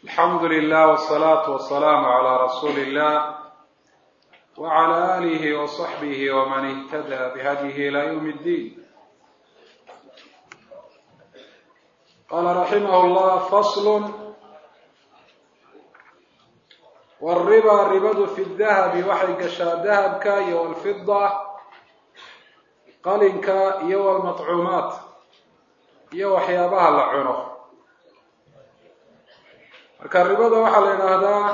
alxamdu lilah wsalaatu wasalaamu calaa rasuuli illah wacala aalihi wasaxbihi waman ihtadaa bihadyihi ilaa yawmi ddiin qaala raximah llah faslun wariba ribadu fi dahabi waxay gashaa dahabka iyo walfida qalinka iyo walmaطcuumaat iyo waxyaabaha la cuno marka ribada waxaa la yidhaahdaa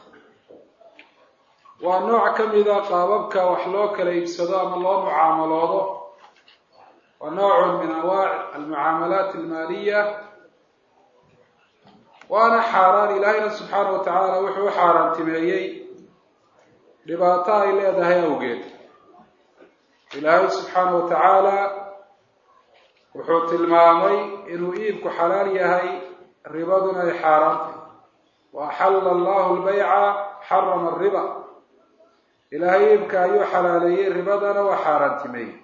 waa nooc ka mida qaababka wax loo kala iibsado ama loo mucaamaloodo waa noocun min anwaac almucaamalaat almaaliya waana xaaraan ilaahayna subxaana wa tacaala wuxuu u xaaraantimeeyey dhibaato ay leedahay awgeed ilaahay subxaana wa tacaala wuxuu tilmaamay inuu iibku xalaal yahay ribaduna ay xaaraantay wa axalla allahu lbayca xarama ariba ilaahay iibka ayuu xalaaleeyey ribadana waa xaaraantimeeyey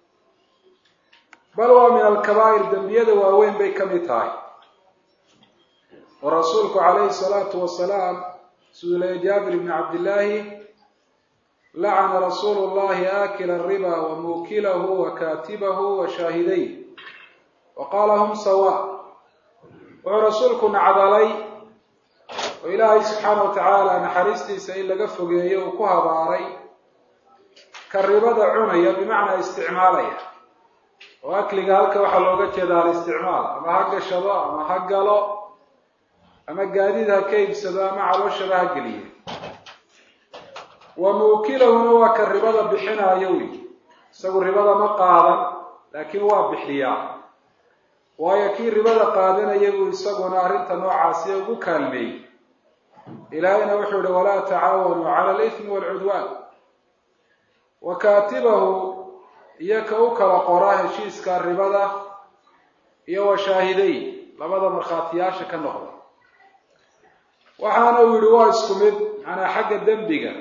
bal waa min alkabaa'ir dembiyada waaweyn bay ka mid tahay oo rasuulku calayhi salaatu wasalaam siduu leeyay jaabir ibni cabdillaahi lacana rasuulu llahi aakila ariba wa muukilahu wa kaatibahu wa shaahiday wa qaala hum sawa wuxuu rasuulku nacdalay oo ilaahay subxaana wa tacaala naxariistiisa in laga fogeeyo uu ku habaaray ka ribada cunaya bimacnaa isticmaalaya oo akliga halka waxaa looga jeeda alisticmaal ama ha gashado ama ha galo ama gaadiid ha ka iibsado ama calooshaba ha geliye wa muukilahuna waa ka ribada bixinaayo wy isagu ribada ma qaadan laakiin waa bixiyaa waayo kii ribada qaadanaya buu isaguna arrinta noocaasi ugu kaalmeeyey ilaahayna wuxuu yihi walaa tacaawanuu cala alithmi waalcudwaan wa kaatibahu iyo ka u kala qora heshiiska ribada iyo wa shaahiday labada markhaatiyaasha ka noqda waxaana uu yihi waa isku mid macnaa xagga dembiga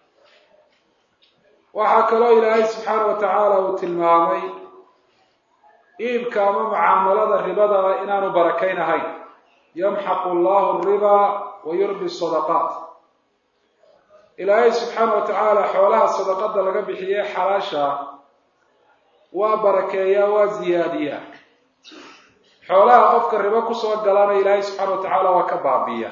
waxaa kaloo ilaahay subxaana wa tacaala uu tilmaamay iibka ama mucaamalada ribada inaanu barakayn ahayn yamxaqu allahu riba wa yurbi sadaqaat ilaahay subxaana wa tacaala xoolaha sadaqada laga bixiye xalaasha waa barakeeyaa waa ziyaadiyaa xoolaha qofka ribo kusoo galana ilaahay subxaana wa tacaala waa ka baabiya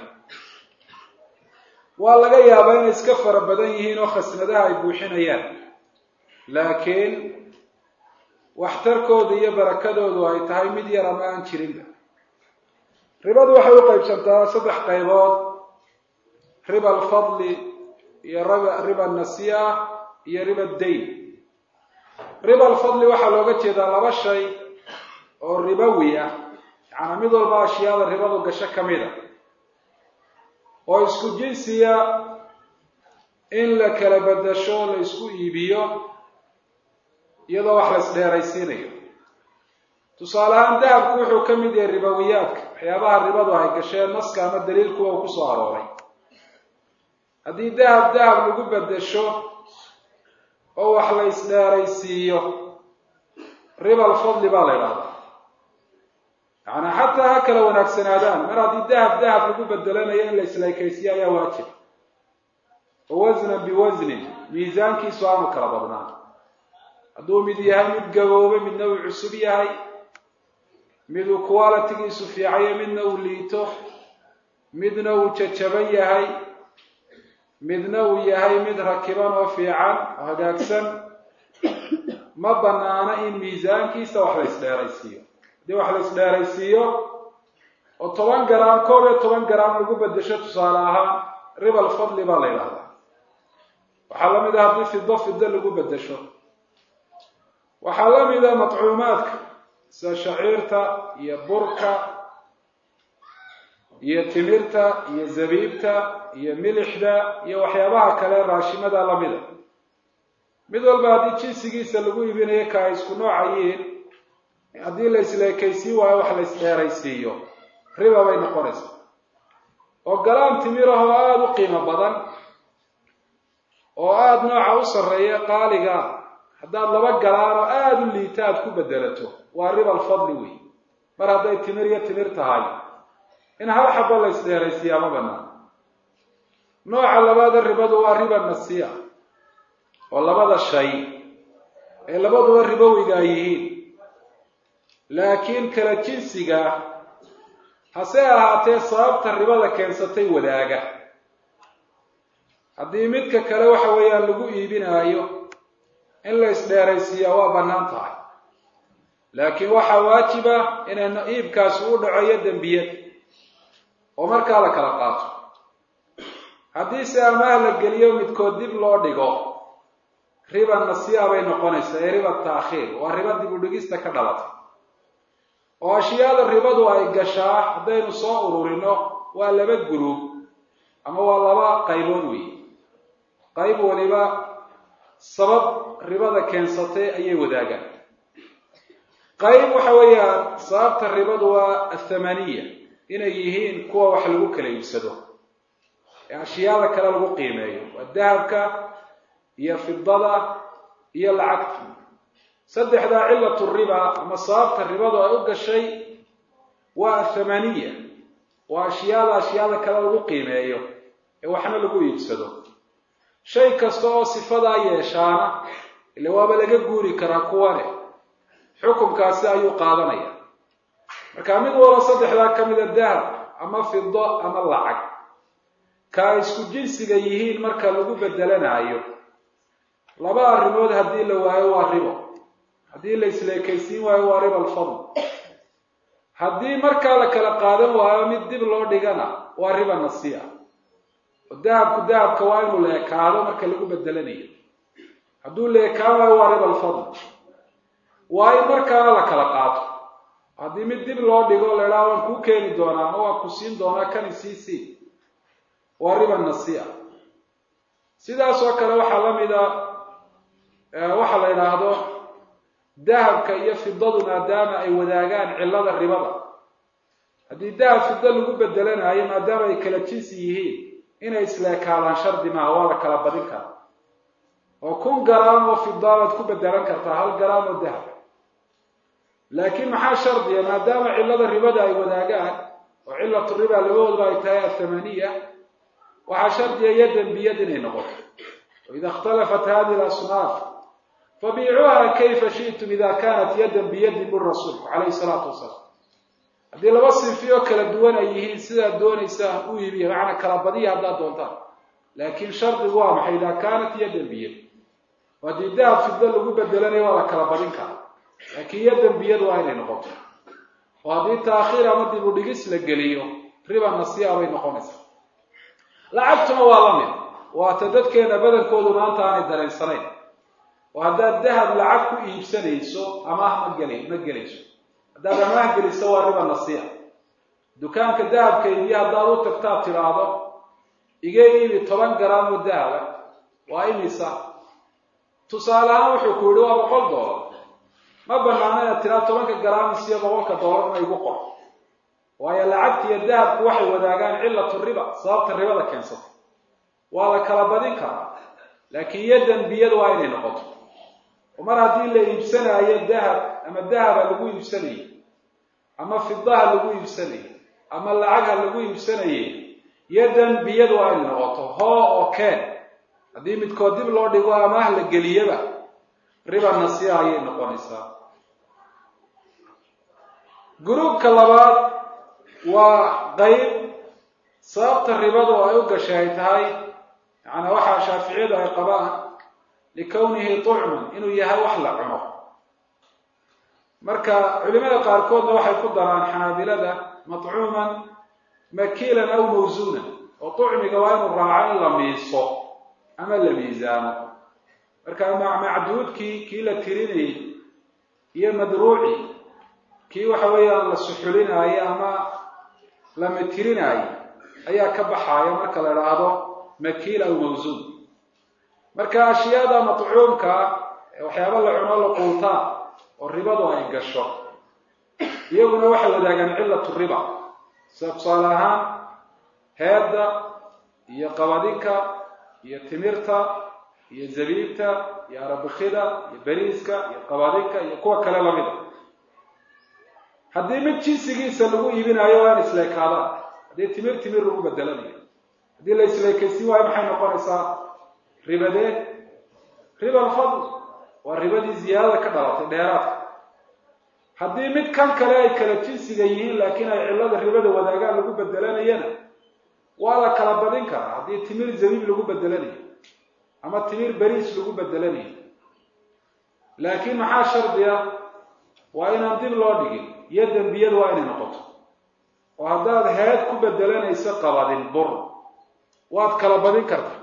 waa laga yaabaa inay iska fara badan yihiin oo khasnadaha ay buuxinayaan laakiin waxtarkooda iyo barakadoodu ay tahay mid yar ama aan jirinba ribadu waxay u qaybsantaa saddex qaybood riba alfadli iyo riba nasiya iyo riba dayn riba alfadli waxaa looga jeedaa laba shay oo ribowi ah yacanaa mid walba ashyaada ribadu gasho ka mid a oo isku jinsiya in la kala bedasho la isku iibiyo iyadoo wax la isdheeraysiinayo tusaale ahaan dahabku wuxuu ka mid yahay ribowiyaadka waxyaabaha ribadu ay gasheen naska ama daliilkuwa uu kusoo arooray haddii dahab dahab lagu bedesho oo wax la isdheeraysiiyo riba alfadli baa la idhahdaa yacanaa xataa ha kala wanaagsanaadaan mar haddii dahab dahab lagu bedelanayo in la isleekaysiyo ayaa waajib oo wasnan biwasnin miisaankiisu aanu kala badnaan hadduu mid yahay mid gaboobay midna uu cusub yahay mid uu qualitigiisu fiicayo midna uu liito midna uu jajaban yahay midna uu yahay mid rakiban oo fiican oo hagaagsan ma banaana in miisaankiisa wax la isdheeraysiiyo haddii wax la isdheeraysiiyo oo toban garaam koob iyo toban garaam lagu bedesho tusaale ahaan riba alfadli baa la yidhahdaa waxaa la mid ah haddii fido fido lagu bedesho waxaa la mida matcuumaadka sida shaciirta iyo burka iyo timirta iyo zabiibta iyo milixda iyo waxyaabaha kale raashimada lamida mid walba haddii jinsigiisa lagu iibinayo ka ay isku noocayiin haddii la isleekaysiin waayo wax la isdheeraysiiyo riba bay noqonaysaa oo galaan timirahoo aada u qiimo badan oo aada nooca u sarreeya qaaliga haddaad laba galaan oo aada u liita aad ku bedelato waa riba alfadli wey mar hadday timir iyo timir tahay in hal xabo la isdheeraysiiyaa ma banaan nooca labaada ribadu waa riba nasiya oo labada shay ee labaduba ribowiga ay yihiin laakiin kala jinsiga hase ahaatee sababta ribada keensatay wadaaga haddii midka kale waxa weeyaan lagu iibinaayo in la isdheeraysiiyaa waa bannaan tahay laakiin waxaa waajiba inayna iibkaasi u dhaceeyo dembiyad oo markaa la kala qaato haddiise amaah la geliyo midkood dib loo dhigo riba nasiya bay noqonaysaa ee riba taakhiir waa riba dib u dhigista ka dhalatay oo ashyaada ribadu ay gashaa haddaynu soo ururino waa laba guruub ama waa laba qaybood weeye qayb waliba sabab ribada keensatay ayay wadaagaan qayb waxa weeyaan sababta ribadu waa athamaniya inay yihiin kuwa wax lagu kala iibsado ee ashyaada kale lagu qiimeeyo waa dahabka iyo fidada iyo lacagta saddexdaa cilatu riba ama sababta ribadu ay u gashay waa athamaniya waa ashyaada ashyaada kale lagu qiimeeyo ee waxna lagu iibsado shay kasta oo sifadaa yeeshaana ile waaba laga guuri karaa kuwane xukunkaasi ayuu qaadanaya marka mid walba saddexdaa ka mida dahab ama fido ama lacag ka ay isku jinsiga yihiin marka lagu bedelanaayo laba arrimood haddii la waayo waa ribo haddii la isleekaysiin waayo waa riba alfadl haddii markaa la kala qaadan waayo mid dib loo dhigana waa riba nasiya oo dahabku dahabka waa inuu leekaado marka lagu bedelanayo hadduu leekaan waayo waa riba alfadl waa in markaana la kala qaato haddii mid dib loo dhigo la idhaha waan kuu keeni doonaa ama waan ku siin doonaa kani sii sii waa riba nasiya sidaas oo kale waxaa la mida waxa la yidhaahdo dahabka iyo fidadu maadaama ay wadaagaan cillada ribada haddii dahab fido lagu bedelanayo maadaama ay kala jinsi yihiin inay isleekaadaan shardi maaha waa la kala badin karaa oo kun garaam oo fidaa baad ku bedelan kartaa hal garaam oo dahab laakiin maxaa shardiya maadaama cillada ribada ay wadaagaan oo cillatu riba labadoodba ay tahay athamaniya waxaa shardiya yadan biyad inay noqoto waida ikhtalafat hadihi alasnaaf fabiicuuha kayfa shi'tum ida kanat yadan biyadin bur rasuulku calayhi salaatu wasalaam haddii laba sinfiyo kala duwan ay yihiin sidaad doonaysaan u iibiya macnaa kala badiya haddaad doontaan laakiin shardigu waa maxay idaa kaanat yadan biyad oo haddii dahab fido lagu bedelanayo waa la kala badin karaa laakiin yadan biyad waa inay noqoto oo haddii taakhiir ama dib u dhigis la geliyo riba nasiya bay noqonaysaa lacagtuna waa la mid waata dadkeena badankoodu maanta aanay dareensanayn oo haddaad dahab lacag ku iibsanayso amaah ma geli ma gelayso haddaad amaah geliso waa riba nasiya dukaanka dahabka iibiyo haddaad u tagtaad tidhaahdo iga iibi toban garaam oo dahaba waa imisa tusaale ahaan wuxuu ku yihi waa boqol doolar ma banaano inaad tiraa tobanka garaam isiyo boqolka doolarna igu qor waayo lacagta iyo dahabku waxay wadaagaan cillatu riba sababta ribada keensata waa la kala badin karaa laakiin yadan biyad waa inay noqoto oo mar haddii la iibsanaayo dahab ama dahaba lagu iibsanayo ama fidaha lagu iibsanayo ama lacagha lagu iibsanaye yadan biyad waa inay noqoto hoo oo keen haddii midkood dib loo dhigo amaah la geliyaba riba nasiya ayay noqonaysaa gruubka labaad waa qayb sababta ribadu ay u gashay ay tahay yaani waxaa shaaficiyadu ay qabaan likownihi tucman inuu yahay wax la cuno marka culimada qaarkoodna waxay ku daraan xanaabilada matcuuman makiilan aw mawsuunan oo tucmiga waa inuu raaco in la miiso ama la miisaamo marka macduudkii kii la tirinayay iyo madruuci kii waxa weeyaan la suxulinaayo ama la mitirinaayo ayaa ka baxaaya marka la idhaahdo makiil aw mawsuun marka ashyaada matcuumka ee waxyaaba la cuno la quutaan oo ribadu ay gasho iyaguna waxay wadaagaan cillatu riba sida tusaale ahaan heedda iyo qabadinka iyo timirta iyo zabiibta iyo arabikida iyo beriiska iyo qabadinka iyo kuwa kale lamida haddii mid jinsigiisa lagu iibinaayo waa in isleekaadaan haddii timir timir lagu bedelanayo haddii la isleekaysin waayo maxay noqonaysaa ribadee riba alfadl waa ribadii ziyaadada ka dhalatay dheeraadka haddii mid kan kale ay kala jinsiga yihiin laakiin ay cillada ribada wadaagaan lagu bedelanayana waa la kala badin karaa haddii timir zabiib lagu bedelanayo ama timir beriis lagu bedelanayo laakiin maxaa shardiya waa inaan dib loo dhigin iyo dembiyadu waa inay noqoto oo haddaad heed ku bedelanayso qabadin bur waad kala badin kartaa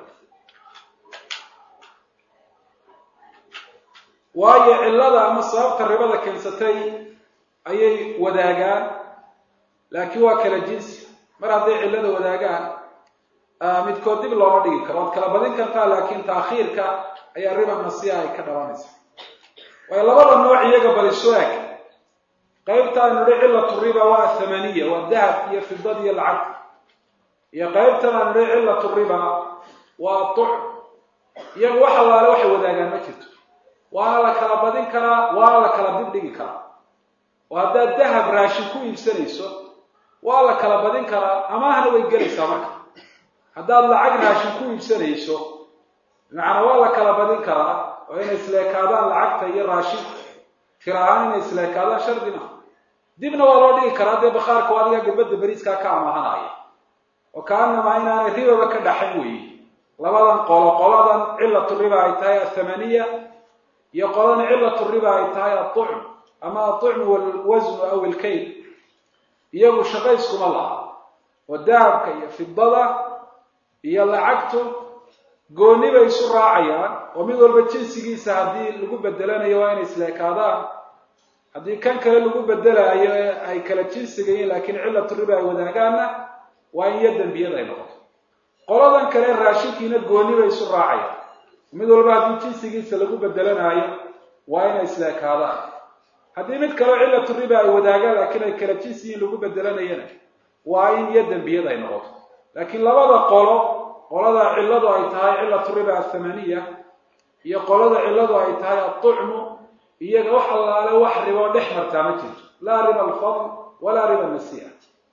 waayo cillada ama sababta ribada keensatay ayay wadaagaan laakiin waa kala jinsi mar hadday cillada wadaagaan midkood dib looma dhigi karo waad kala badin kartaa laakiin taakhiirka ayaa riba nasiya ay ka dhalanaysa waayo labada nooc iyaga baliswaag qaybtaan nidhi cillatu riba waa thamaniya waa dahab iyo fidad iyo lacagta iyo qaybtan aan nidhi cillatu riba waa tuc iyaga wax allaale waxay wadaagaan ma jirto waana la kala badin karaa waana la kala dib dhigi karaa oo haddaad dahab raashin ku iibsanayso waa la kala badin karaa amaahna way gelaysaa marka haddaad lacag raashin ku iibsanayso bimacnaa waa la kala badin karaa oo inay isleekaadaan lacagta iyo raashinka tir ahaan inay isleekaadaan shardi ma dibna waa loo dhigi karaa dee bakhaarka o adiga gabadda beriiskaa ka amahanaya oo kaanamaa inaanay ribaba ka dhaxayn weeye labadan qolo qoladan cillatu riba ay tahay athamaniya iyo qolana cillatu riba ay tahay aطucm ama aطucmu walwasnu aw ilkayl iyagu shaqayskuma laha oo dahabka iyo fidada iyo lacagtu gooni bay isu raacayaan oo mid walba jinsigiisa haddii lagu bedelanayo waa inay isleekaadaan haddii kan kale lagu bedelaayo ee ay kala jinsiga yihiin laakiin cillatu riba ay wadaagaanna waa in iyo dembiyada ay noqoto qoladan kale raashinkiina gooni bay isu raacayaan mid walba haddii jinsigiisa lagu bedelanaayo waa inay isleekaadaan haddii mid kaleo cillatu riba ay wadaagaan laakiin ay kala jinsi yihiin lagu bedelanayana waa in iyo dembiyada ay noqoto laakiin labada qolo qolada cilladu ay tahay cillatu riba athamaniya iyo qolada cilladu ay tahay aطucmu iyaga wax allaale wax riboo dhex martaa ma jirto laa riba alfadl walaa riba nasiya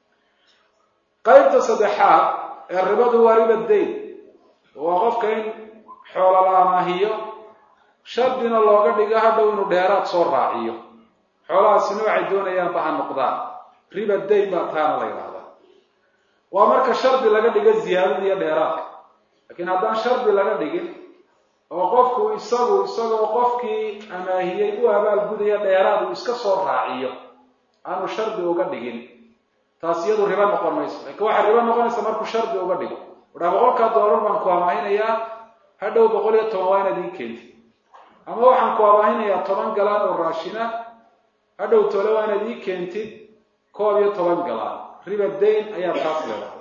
qaybta saddexaad ee ribadu waa riba dayn waa qofka in xoola la amaahiyo shardina looga dhigo hadhow inuu dheeraad soo raaciyo xoolahaasina waxay doonayaanba ha noqdaan riba dayn baa taana la yidhaahdaa waa marka shardi laga dhigo ziyaadada iyo dheeraadka laakiin haddaan shardi laga dhigin oo qofku isagu isagoo qofkii amaahiyey u abaalgudaya dheeraad uu iska soo raaciyo aanu shardi uga dhigin taas iyadu ribo noqon mayso laakiin waxay ribo noqonaysa markuu shardi uga dhigo udhaa boqolkaa doolar baan ku amaahinayaa hadhow boqol iyo toban waa inaad ii keentid ama waxaan ku amaahinayaa toban galaan oo raashina hadhow tole waa inaad ii keentid koob iyo toban galaan riba dayn ayaa taas leedahay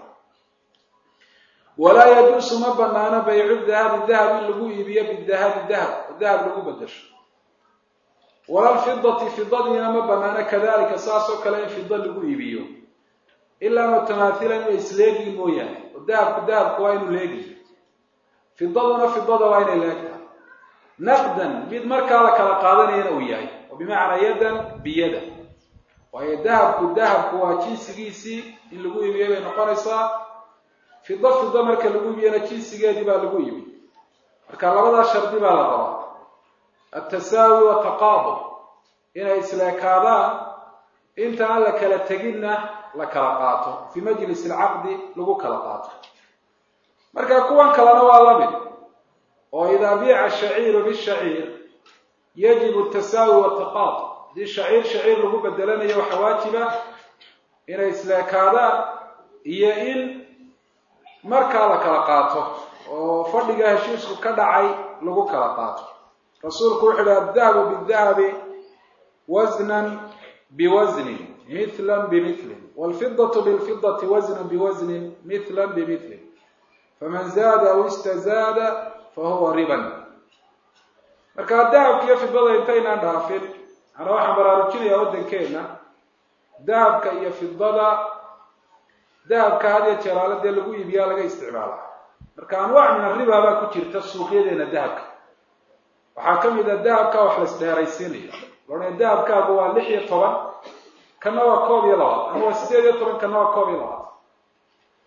walaa yajuusu ma banaano baycu dahabi dahab in lagu iibiyo bidahabi dahab oo dahab lagu bedasho walalfidati fidadiina ma banaano kadalika saas oo kale in fida lagu iibiyo ilaa mutamaahilan inay isleegiin mooyaane oo dahabku dahabku waa inuu leegiyo fidaduna fidada waa inay leegtahay naqdan mid markaa la kala qaadanayana uu yahay oo bimacnaa yadan biyada waayo dahabku dahabku waa jinsigiisii in lagu iibiyo bay noqonaysaa fido fido marka lagu iibiyana jinsigeedii baa lagu iibi marka labadaa shardi baa la rabaa altasaawi wataqaadub inay isleekaadaan inta aan la kala teginna la kala qaato fii majlis alcaqdi lagu kala qaato marka kuwan kalena waa la mid oo idaa biica ashaciiru bishaciir yajibu tasaawi wataqaadub haddii shaciir shaciir lagu bedelanayo waxaa waajiba inay isleekaadaan iyo in markaa la kala qaato oo fadhiga heshiisku ka dhacay lagu kala qaato rasuulku wuxu uhi addahabu bidahabi wasnan biwasnin mithlan bimilin waalfidatu bilfidati wasnan biwasnin mithlan bimilin faman zaada aw istazaada fahuwa riban marka dahabka iyo fidada intaynaan dhaafin ana waxaan baraarujinayaa waddankeenna dahabka iyo fidada dahabka had iyo jeeraale dee lagu iibiyaa laga isticmaalaa marka anwaac min arriba baa ku jirta suuqyadeena dahabka waxaa ka mid a dahabka wax la isdheeraysiinayo loodhana dahabkaagu waa lix iyo toban kana waa koob iyo labaatan ama waa sideed iyo toban kana waa koob iyo labaatan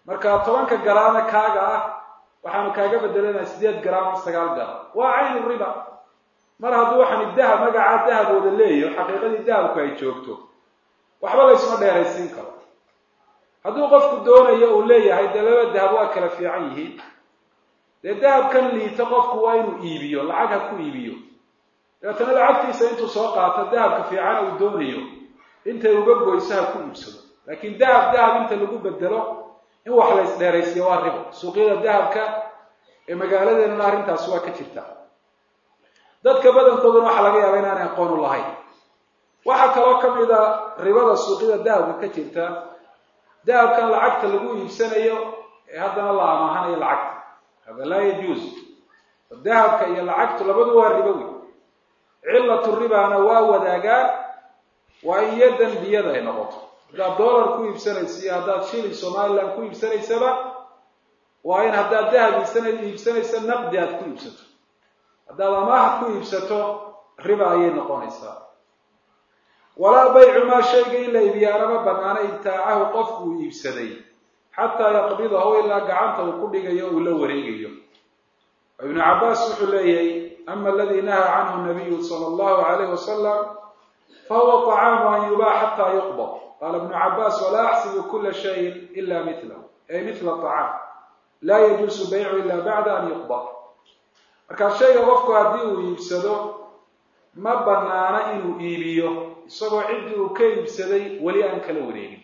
marka tobanka garaame kaaga ah waxaanu kaaga bedelanaa sideed garaam ama sagaal garaam waa caynu riba mar hadduu waxani dahab magacaa dahabooda leeyaho xaqiiqadii dahabku ay joogto waxba laysma dheeraysiin karo hadduu qofku doonayo uu leeyahay dee laba dahab waa kala fiican yihiin dee dahabkan liita qofku waa inuu iibiyo lacag ha ku iibiyo dabeetana lacagtiisa intuu soo qaato dahabka fiicana uu doonayo intay uga goyso ha ku iibsado laakiin dahab dahab inta lagu bedelo in wax la isdheeraysiiyo waa ribo suuqyada dahabka ee magaaladeennana arrintaasi waa ka jirta dadka badankooduna waxaa laga yaaba inaanay aqoon u lahayn waxaa kaloo ka mid a ribada suuqyada dahabka ka jirta dahabkan lacagta lagu iibsanayo ee haddana la amaahanayo lacagta hada laa yajuuz dahabka iyo lacagtu labadu waa ribo wey cillatu ribana waa wadaagaan waa in yadan biyada ay noqoto haddaad dollar ku iibsanayso iyo haddaad shilin somaliland ku iibsanaysaba waa in haddaad dahab iibsana iibsanayso naqdi aad ku iibsato haddaad amaah ku iibsato riba ayay noqonaysaa walaa baycu maa shayga in la iibiyaanama banaana ibtaacahu qofku uu iibsaday xataa yaqbidahu ilaa gacanta uu ku dhigayo uu la wareegayo ibnu cabaas wuxuu leeyahay ama aladii nahaa canhu nabiyu sala allahu alayh wasalam fahuwa طacaamu an yubaac xataa yuqbad qaala ibnu cabaas walaa axsibu kula shayin ila milahu ay mila طacaam laa yajuusu baycu ila bacda an yuqbad markaa shayga qofku haddii uu iibsado ma banaana inuu iibiyo isagoo ciddii uu ka iibsaday weli aan kala wareegin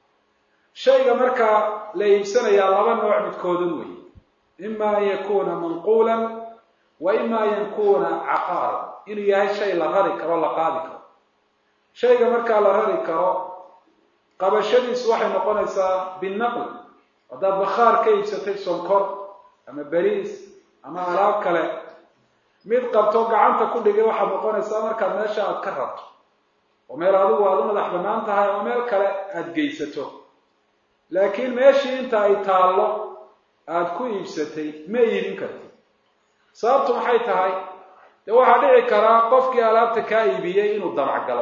shayga markaa la iibsanayaa laba nooc midkoodan wey ima an yakuna manquulan wa ima an yakuna caqaaran inuu yahay shay la rari karo la qaadi karo shayga markaa la rari karo qabashadiisu waxay noqonaysaa binaql haddaad bakhaar ka iibsatay sonkor ama beriis ama alaab kale mid qabto gacanta ku dhigay waxaad noqonaysaa markaad meesha aad ka rabto oo meel adigu aad u madax bannaan tahay ama meel kale aada geysato laakiin meeshii inta ay taallo aada ku iibsatay ma iibin kartid sababtu maxay tahay dee waxaa dhici karaa qofkii alaabta kaa iibiyey inuu damacgalo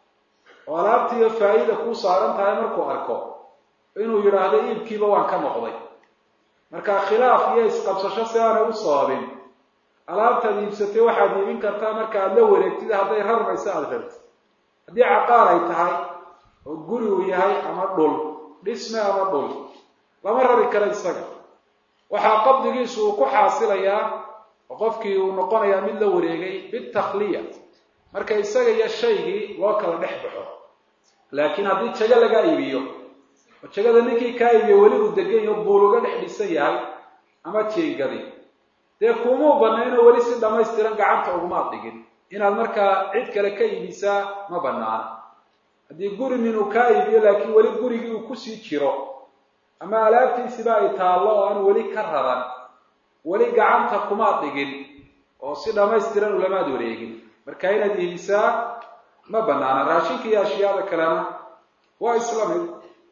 oo alaabtiiyo faa'iida kuu saaran tahay markuu arko inuu yidhaahdo iibkiiba waan ka noqday marka khilaaf iyo isqabsasho si aanay u sababin alaabtaad iibsatay waxaad iibin kartaa marka aada la wareegtid hadday rarmayso aada rartid haddii caqaar ay tahay oo guri uu yahay ama dhul dhisme ama dhul lama rari karo isaga waxaa qabdigiisu uu ku xaasilayaa oo qofkii uu noqonayaa mid la wareegay bitakhliya marka isaga iyo shaygii loo kala dhex baxo laakiin haddii jago laga iibiyo oo jagada ninkii kaa iibiyo weli uu degan yaho buul uga dhex dhisan yahay ama jeengadi dee kumuu banaynoo weli si dhammaystiran gacanta ugumaad dhigin inaad markaa cid kale ka iibisaa ma banaana haddii guri nin uu kaa iibiyo laakiin weli gurigii uu kusii jiro ama alaabtiisiba ay taallo oo aan weli ka raran weli gacanta kumaad dhigin oo si dhammaystiran ulamaad wareegin marka inaad iibisaa ma banaana raashinka iyo ashyaada kalena waa isla mid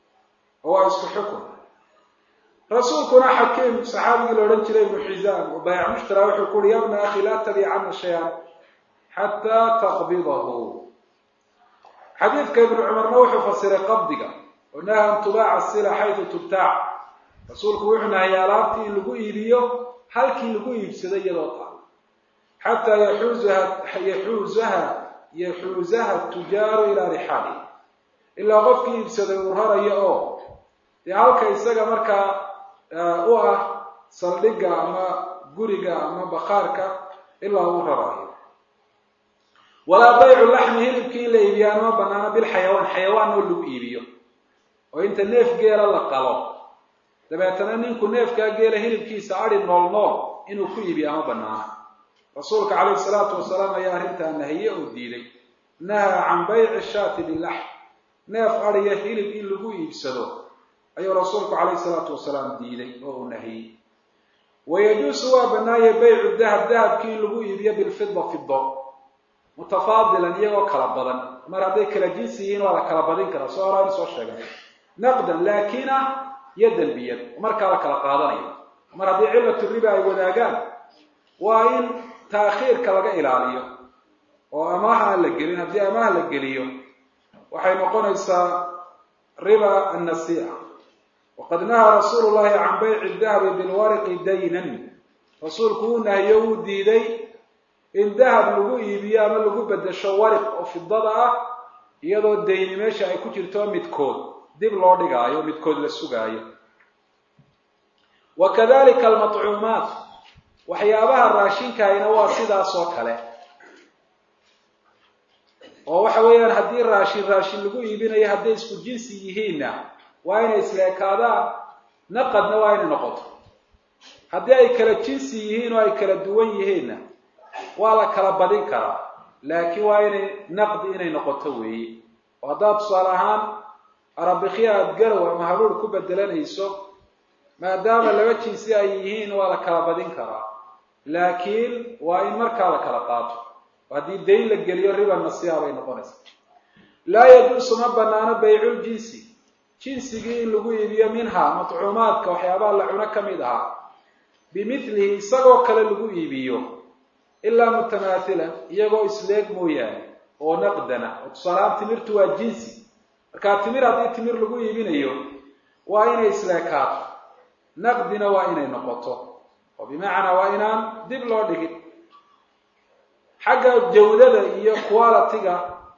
oo waa isku xukun rasuulkuna xakiim saxaabigii la odhan jiray ibnu xisaam oo baayac mushtara wuxuu ku uhi yabna akhi laa tabicana shay-an xataa taqbidahu xadiidka ibnu cumarna wuxuu fasiray qabdiga oo naha an tubaaca sila xaytu tubtaac rasuulku wuxuu nahayay alaabtii in lagu iibiyo halkii lagu iibsado iyadoo taal xataa yaxuuzaha yaxuuzaha yaxuuzaha tujaaru ilaa rixaali ilaa qofkii iibsaday uu rarayo oo dee halka isaga markaa u ah saldhigga ama guriga ama bakhaarka ilaa uu rarayo walaa baycu laxmi hilibkii in la iibiyaana ma banaana bilxayawaan xayawaan oo lagu iibiyo oo inta neef geela la qalo dabeetana ninku neefkaa geela hilibkiisa adi nool nool inuu ku iibiya ma banaana rasuulka calayhi salaatu wasalaam ayaa arrintaa nahiye oo diiday nahaa can bayci shaati bilaxm neef adiya hilib in lagu iibsado ayuu rasuulku calayhi salaatu wasalaam diiday oo uu nahiyey wayajuusu waa banaaya baycu dahab dahabkii in lagu iibiyo bilfida fido mutafaadilan iyagoo kala badan mar hadday kala jinsi yihiin waa la kala badin karaa soo horaa in soo sheegnay naqdan laakina yadan biyad markaa la kala qaadanayo mar haddii cillatu riba ay wadaagaan waa in taakhiirka laga ilaaliyo oo amaah aan la gelin haddii amaah la geliyo waxay noqonaysaa riba annasiica waqad nahaa rasuulu llahi can bayci dahabi bilwariqi daynan rasuulku uu nahiyo wuu diiday in dahab lagu iibiyo ama lagu bedesho wariq oo fidada ah iyadoo dayni meesha ay ku jirto midkood dib loo dhigaayo midkood la sugaayo wa kadalika almatcuumaat waxyaabaha raashinkayna waa sidaas oo kale oo waxa weeyaan haddii raashin raashin lagu iibinayo hadday isku jinsi yihiinna waa inay isleekaadaan naqadna waa inay noqoto haddii ay kala jinsi yihiin oo ay kala duwan yihiinna waa la kala badin karaa laakiin waa inay naqdi inay noqoto weeye oo haddaad tusaale ahaan arabikya aada garow ama haruur ku bedelanayso maadaama laba jinsi ay yihiin waa la kala badin karaa laakiin waa in markaa la kala qaato haddii dayn la geliyo riba nasiya bay noqonaysaa laa yajuusu ma banaano bayculjinsi jinsigii in lagu iibiyo minha matcuumaadka waxyaabaha la cuno ka mid ahaa bimilihi isagoo kale lagu iibiyo ilaa mutamaathilan iyagoo isleeg mooyaane oo naqdana oo tusaalahaan timirtu waa jinsi markaa timir haddii timir lagu iibinayo waa inay isleekaato naqdina waa inay noqoto oo bimacnaa waa inaan dib loo dhigin xagga jawdada iyo quality-ga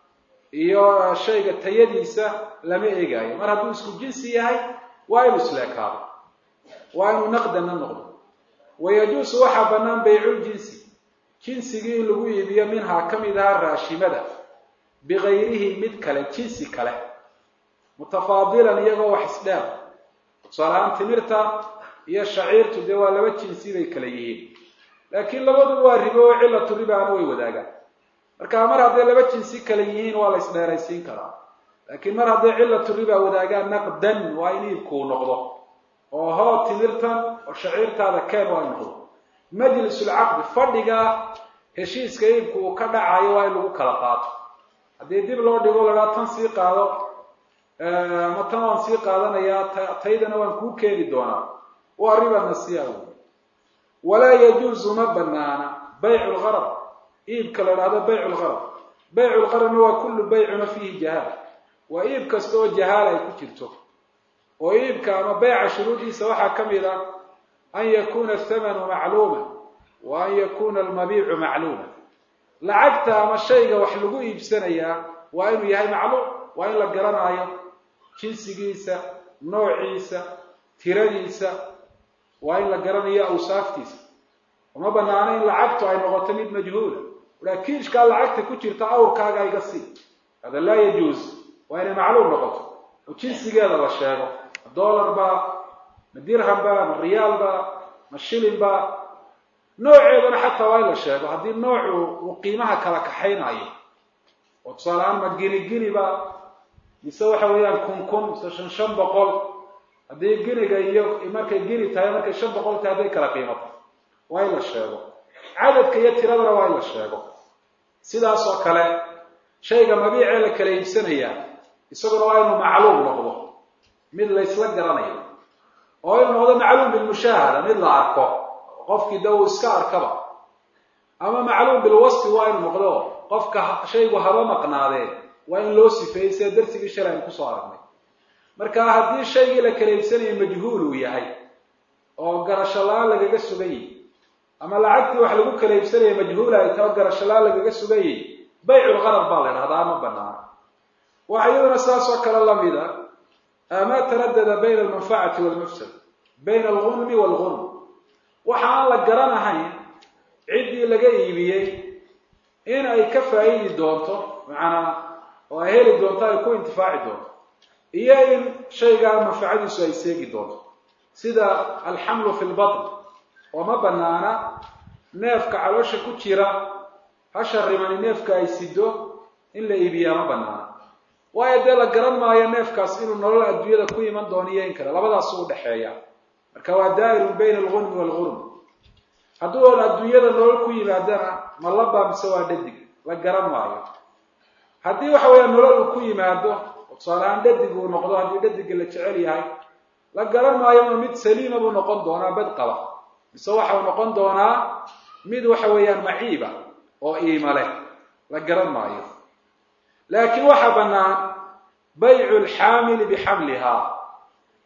iyo shayga tayadiisa lama eegaayo mar hadduu isku jinsi yahay waa inuu isleekaado waa inuu naqdana noqdo wayajuusu waxaa bannaan bayculjinsi jinsigii in lagu iibiyo minhaa ka mid ahaa raashimada bikayrihi mid kale jinsi kale mutafaadilan iyagoo wax isdheer tusaalahaan timirta iyo shaciirtu dee waa laba jinsi bay kale yihiin laakiin labaduba waa ribo oo cilatu ribaana way wadaagaan marka mar hadday laba jinsi kale yihiin waa la isdheeraysiin karaa laakiin mar hadday cilatu riba wadaagaan naqdan waa in iibkuu noqdo oo hoo timirtan oo shaciirtaada keen waa in noqdo majlisulcaqdi fadhiga heshiiska iibku uu ka dhacayo waa in lagu kala qaato haddii dib loo dhigo lahaa tan sii qaado ama tan waan sii qaadanayaa taydana waan kuu keeni doonaa waa riba nasiya wey walaa yajuuzu ma banaana baycu lgarab iibka la dhahdo baycu lgarab baycu lgarabna waa kullu baycuna fiihi jahaala waa iib kasta oo jahaala ay ku jirto oo iibka ama beyca shuruudiisa waxaa ka mid ah an yakuna athamanu macluuma wa an yakuna almabiicu macluuma lacagta ama shayga wax lagu iibsanayaa waa inuu yahay macluum waa in la garanaayo jinsigiisa noociisa tiradiisa waa in la garanayo awsaaftiisa uma banaano in lacagtu ay noqoto mid majhuula aa kiishkaa lacagta ku jirta awrkaaga iga sii hada laa yajuus waa inay macluum noqoto oo jinsigeeda la sheego ma dollar ba ma dirham ba ma riyaal ba ma shilin ba nooceedana xataa waa in la sheego haddii noocu uu qiimaha kala kaxaynayo oo tusaale ahaan ma gini gini ba mise waxa weeyaan kun kun mise shan shan boqol haddii giniga iyo markay gini tahay markay shan boqol tahay hadday kala qiimato waa in la sheego cadadka iyo tiradana waa in la sheego sidaas oo kale shayga mabiicee la kala iibsanayaa isaguna waa inuu macluum noqdo mid laysla garanayo oo inuu noqdo macluum bilmushaahada mid la arko qofkii da uu iska arkaba ama macluum bilwasfi waa inuu noqdo qofka shaygu haba maqnaadee waa in loo sifeeyey sida darsigii shalay aynu kusoo aragnay marka haddii shaygii la kala iibsanaya majhuul uu yahay oo garasho la-aan lagaga sugan yahy ama lacagtii wax lagu kala iibsanaya majhuula ay tao garasho la-aan lagaga sugan yahy bayculgarad baa la idhahdaa ma banaana waxa iyaduna saas oo kale lamid a maa taradada bayna almanfacati walmafsad bayna algunmi waalgunm waxa aan la garanahayn ciddii laga iibiyey in ay ka faa'iidi doonto macanaa oo ay heli doonto ay ku intifaaci doonto iyo in shaygaa manfacadiisu ay seegi doonto sida alxamlu fi lbatn oo ma banaana neefka caloosha ku jira hasha rimani neefka ay sido in la iibiyaa ma banaana waayo dee la garan maayo neefkaas inuu nolol adduunyada ku iman doono iyo in kale labadaasu udhexeeya marka waa daa'irun bayna algunmi waalgurm hadduu oon adduunyada nolol ku yimaadana ma laba mise waa dhadig la garan maayo haddii waxa weeya nolol uu ku yimaado oo tusaalehaan dhadig uu noqdo haddii dhadiga la jecel yahay la garan maayo ma mid saliima buu noqon doonaa bad qaba mise waxau noqon doonaa mid waxa weeyaan maciiba oo iima leh la garan maayo laakiin waxaa bannaan baycu lxaamili bixamlihaa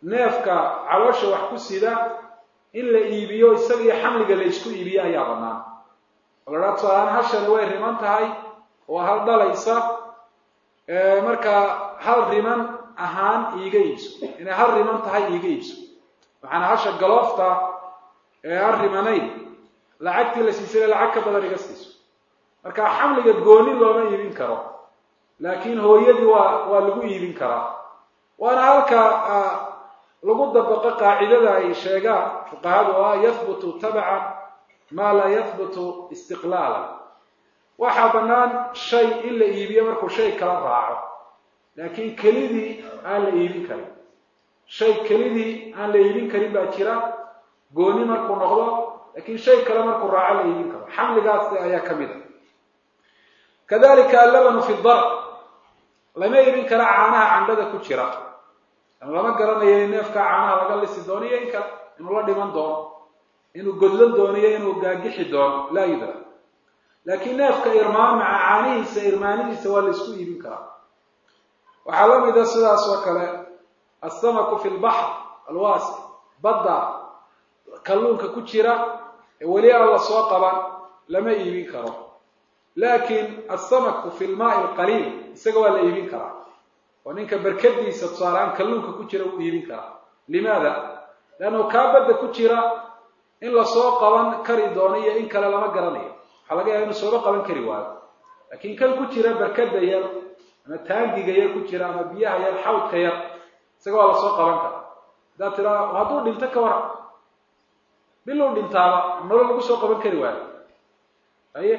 neefka caloosha wax ku sida in la iibiyo isaga iyo xamliga la isku iibiyo ayaa bannaan oo la dhaha tusaalahaan hashani way riman tahay oo hal dhalaysa markaa hal riman ahaan iiga iibso inay hal riman tahay iiga iibso waxaana hasha galoofta ee aan rimanayn lacagtii la siisay lacag ka badan iga siiso marka xamliga gooni looma iibin karo laakiin hooyadii waa waa lagu iibin karaa waana halka lagu dabaqo qaacidada ay sheegaan fuqahadu oo ah yahbutu tabcan maa laa yahbutu istiqlaalan waxaa bannaan shay in la iibiyo markuu shay kala raaco laakiin kelidii aan la iibin karin shay kelidii aan la iibin karin baa jira gooni markuu noqdo laakiin shay kale markuu raaco la iibin karo xamligaas ayaa ka mid a kadalika allabanu fi dar lama iibin kara caanaha candhada ku jira lama garanayo in neefka caanaha laga lisi doono iyo in kale inuu la dhiman doono inuu godlan doono iyo inuu gaagixi doono laa yudra laakiin neefka irmaan maca caanihiisa irmaanihiisa waa la isku iibin karaa waxaa la mida sidaas oo kale assamaku fi lbaxr alwaasi badda kalluunka ku jira ee weli aan la soo qaban lama iibin karo laakiin assamaku fi lmaai alqaliil isaga waa la iibin karaa oo ninka barkadiisa tusaaleaan kalluunka ku jira wuu iibin karaa limaada leannu kaa badda ku jira in lasoo qaban kari doono iyo in kale lama garanayo waxaa laga yaaba inu sooba qaban kari waayo laakiin kan ku jira barkada yar ama taangiga yar ku jira ama biyaha yar xawdka yar isaga waa lasoo qaban karaa haddaad tiraa hadduu dhinto ka waran biluu dhintaaba nolol lagu soo qaban kari waayo aye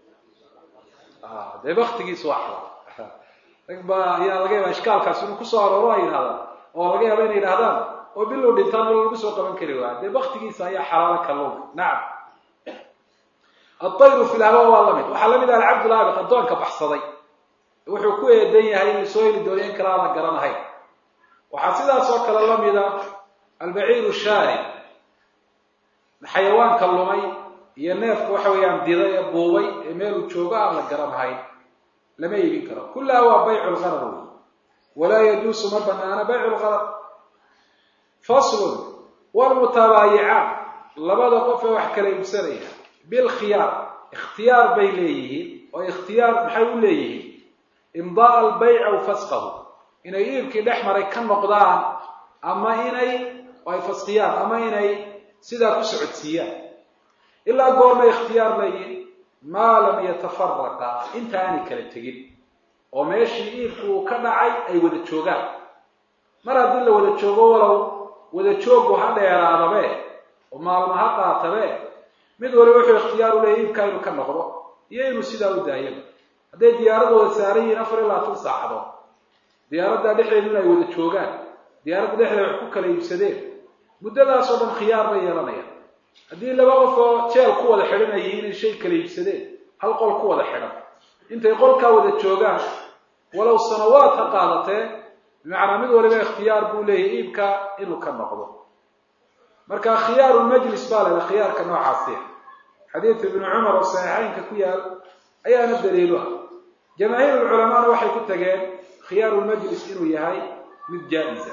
dee baktigiis waa xalaal rag baa ayaa laga yaaba ishkaalkaas inuu kusoo arooro ay yidhahdaan oo laga yaaba inay yidhahdaan oo biluu dhintaa nolol lagu soo qaban kari waayo dee baktigiisa ayaa xalaalo kalluunka nacam aayru fi lhawa waa lamid waxaa lamid ah alcabdulaabiq addoonka baxsaday wuxuu ku eedan yahay in lasoo heli doono in kale aan la garanahayn waxaa sidaas oo kale lamida albaciiru shaari xayawaanka lumay iyo neefka waxa weeyaan dida ee buubay ee meeluu joogo aan la garanahayn lama iibin karo kullaha waa baycu lqarar wey walaa yajuusu ma banaana baycu lqarar faslun wlmutabaayicaan labada qof ee wax kala iibsanaya bilkhiyaar ikhtiyaar bay leeyihiin oo ikhtiyaar maxay u leeyihiin imdaa albayc aw fasqahu inay iibkii dhex maray ka noqdaan ama inay ay fasqiyaan ama inay sidaa ku socodsiiyaan ilaa goormay ikhtiyaar leeyihiin maa lam yatafaraqa inta aanay kala tegin oo meeshii iibku uu ka dhacay ay wada joogaan mar haddii la wada joogo walow wada joogu ha dheeraadabe oo maalmo ha qaatabe mid waliba wuxuu ikhtiyaar u leeyahy iibkaa inuu ka noqdo iyo inuu sidaa u daayaba hadday diyaaradooda saaran yihiin afar iyo labaatan saacadood diyaaraddaa dhexdeedu in ay wada joogaan diyaaradda dhexdeeda wax ku kala iibsadeen muddadaasoo dhan khiyaar bay yeelanayaan haddii laba qof oo jeel ku wada xidhan ay yihiin inay shay kala iibsadeen hal qol ku wada xidhan intay qolkaa wada joogaan walow sanawaad ha qaadatee bimacnaa mid waliba ikhtiyaar buu leeyahay iibkaa inuu ka noqdo marka khiyaaru majlis baa la khiyaarka noocaasi xadiidka ibnu cumar oo saxiixeynka ku yaal ayaana daliilu ah jamaahiir culamaana waxay ku tageen khiyaaru lmajlis inuu yahay mid jaa-isa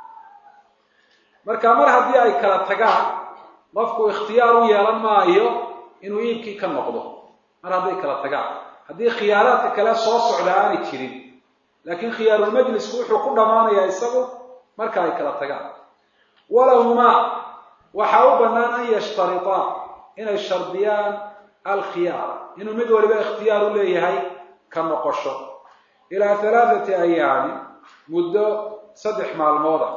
marka mar haddii ay kala tagaan qofku ikhtiyaar u yeelan maayo inuu iibkii ka noqdo mar hadday kala tagaan haddii khiyaaraadka kale soo socda aanay jirin laakiin khiyaarulmajlisku wuxuu ku dhammaanayaa isagu marka ay kala tagaan walahumaa waxaa u bannaan an yashtaritaa inay shardiyaan alkhiyaar inuu mid waliba ikhtiyaar u leeyahay ka noqosho ilaa halaathati ayaami muddo saddex maalmooda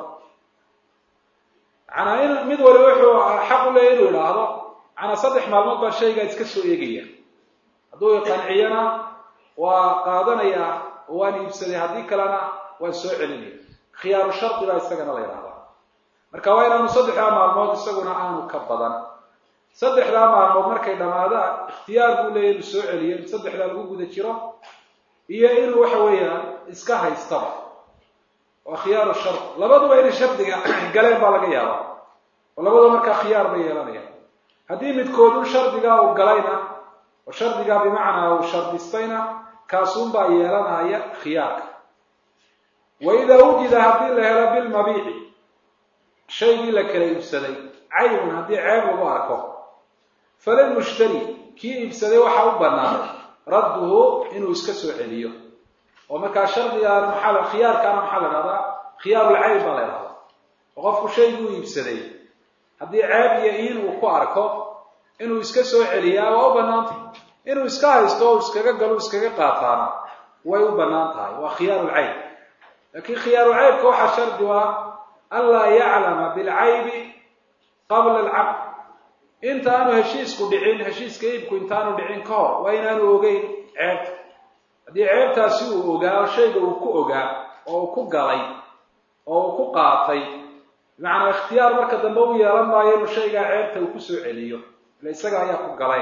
manaa in mid waliba wuxuu xaq u leeyahy inuu idhaahdo manaa saddex maalmood baa shaygaa iska soo eegaya hadduu iqanciyana waa qaadanayaa oo waan iibsaday haddii kalena waan soo celinaya khiyaaru shardi baa isagana la yidhahdaa marka waa inaanu saddexdaa maalmood isaguna aanu ka badan saddexdaa maalmood markay dhammaadaan ikhtiyaar buu leeyahy inuu soo celiyo in saddexdaa lagu guda jiro iyo inuu waxa weeyaan iska haystaba waa khiyaaru shard labaduba inay shardiga galeen baa laga yaabaa oo labaduba markaa khiyaar bay yeelanayaan haddii midkoodun shardigaa uu galayna oo shardigaa bimacnaa uu shardistayna kaasuunbaa yeelanaya khiyaarka wa idaa wujida haddii la helo bilmabiici shaygii la kala iibsaday caybun haddii ceeb lagu arko falalmushtari kii iibsaday waxaa u bannaan radduhu inuu iska soo celiyo oo markaa shardigaan maxaa khiyaarkaana maxaa la dhahdaa khiyaarulcayb baa la dhahdaa oo qofku shaygii u iibsaday haddii ceeb iyo iin uu ku arko inuu iska soo celiyaa waa u bannaantay inuu iska haysto o iskaga galo iskaga qaataana way u bannaan tahay waa khiyaarulcayb laakiin khiyaarucaybka waxaa shardi waa anlaa yaclama bilcaybi qabla alcaqd intaanu heshiisku dhicin heshiiska iibku intaanu dhicin ka hor waa inaanu ogeyn ceebta haddii ceebtaasi uu ogaa shayga uu ku ogaa oo uu ku galay oo uu ku qaatay bimacnaa ikhtiyaar marka dambe u yeelan maayo inuu shaygaa ceebta uu ku soo celiyo ila isaga ayaa ku galay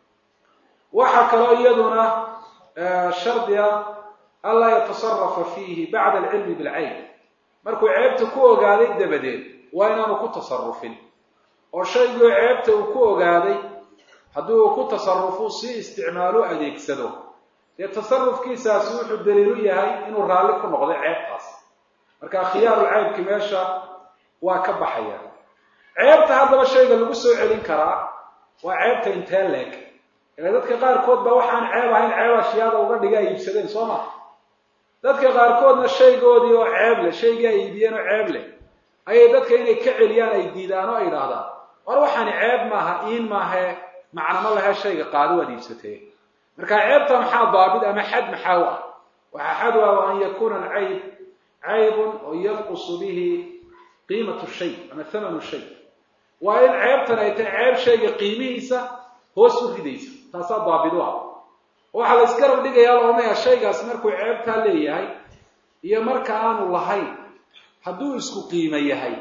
waxaa kaloo iyaduna shardiga anlaa yatasarafa fiihi bacda alcilmi bilcayb markuu ceebta ku ogaaday dabadeed waa inaanu ku tasarufin oo shaygii ceebta uu ku ogaaday haddii uu ku tasarufuu si isticmaalu adeegsado dee tasarufkiisaasi wuxuu daliilu yahay inuu raalli ku noqday ceebtaas marka khiyaarulcaybki meesha waa ka baxaya ceebta haddaba shayga lagu soo celin karaa waa ceebta intee leeg ila dadka qaarkood ba waxaan ceeb ahayn ceeb ashyaada uga dhiga ay iibsadeen soo ma dadka qaarkoodna shaygoodii oo ceeb leh shaygii ay iibiyeen oo ceeb leh ayay dadka inay ka celiyaan ay diidaan oo ay idhaahdaan war waxaani ceeb maaha iin maahae macnamo lahe shayga qaado waad iibsatee marka ceebta maxaa daabit ama xad maxaa u ah waxaa xad u ah wa an yakuna alcayb caybun oo yanqusu bihi qiimatu shay ama thamanu shay waa in ceebtan ay tahay ceeb shayga qiimihiisa hoos u ridaysa taasaa daabit u ah waxaa la isgarab dhigayaa loomaya shaygaas markuu ceebtaa leeyahay iyo marka aanu lahayn hadduu isku qiimo yahay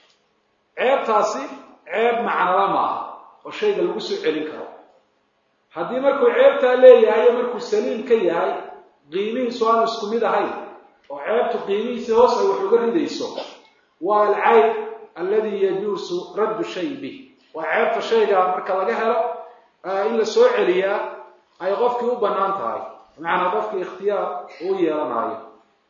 ceebtaasi ceeb macnala maaha oo shayga lagu soo celin karo haddii markuu ceebtaa leeyahay iyo markuu saliim ka yahay qiimihiisu aanu isku mid ahayn oo ceebtu qiimihiisi hoos ay wax uga ridayso waa alcayb aladi yajuusu raddu shay bih waa ceebta shayga marka laga helo in la soo celiyaa ay qofkii u bannaan tahay bimacnaa qofkii ikhtiyaar uu yeelanaayo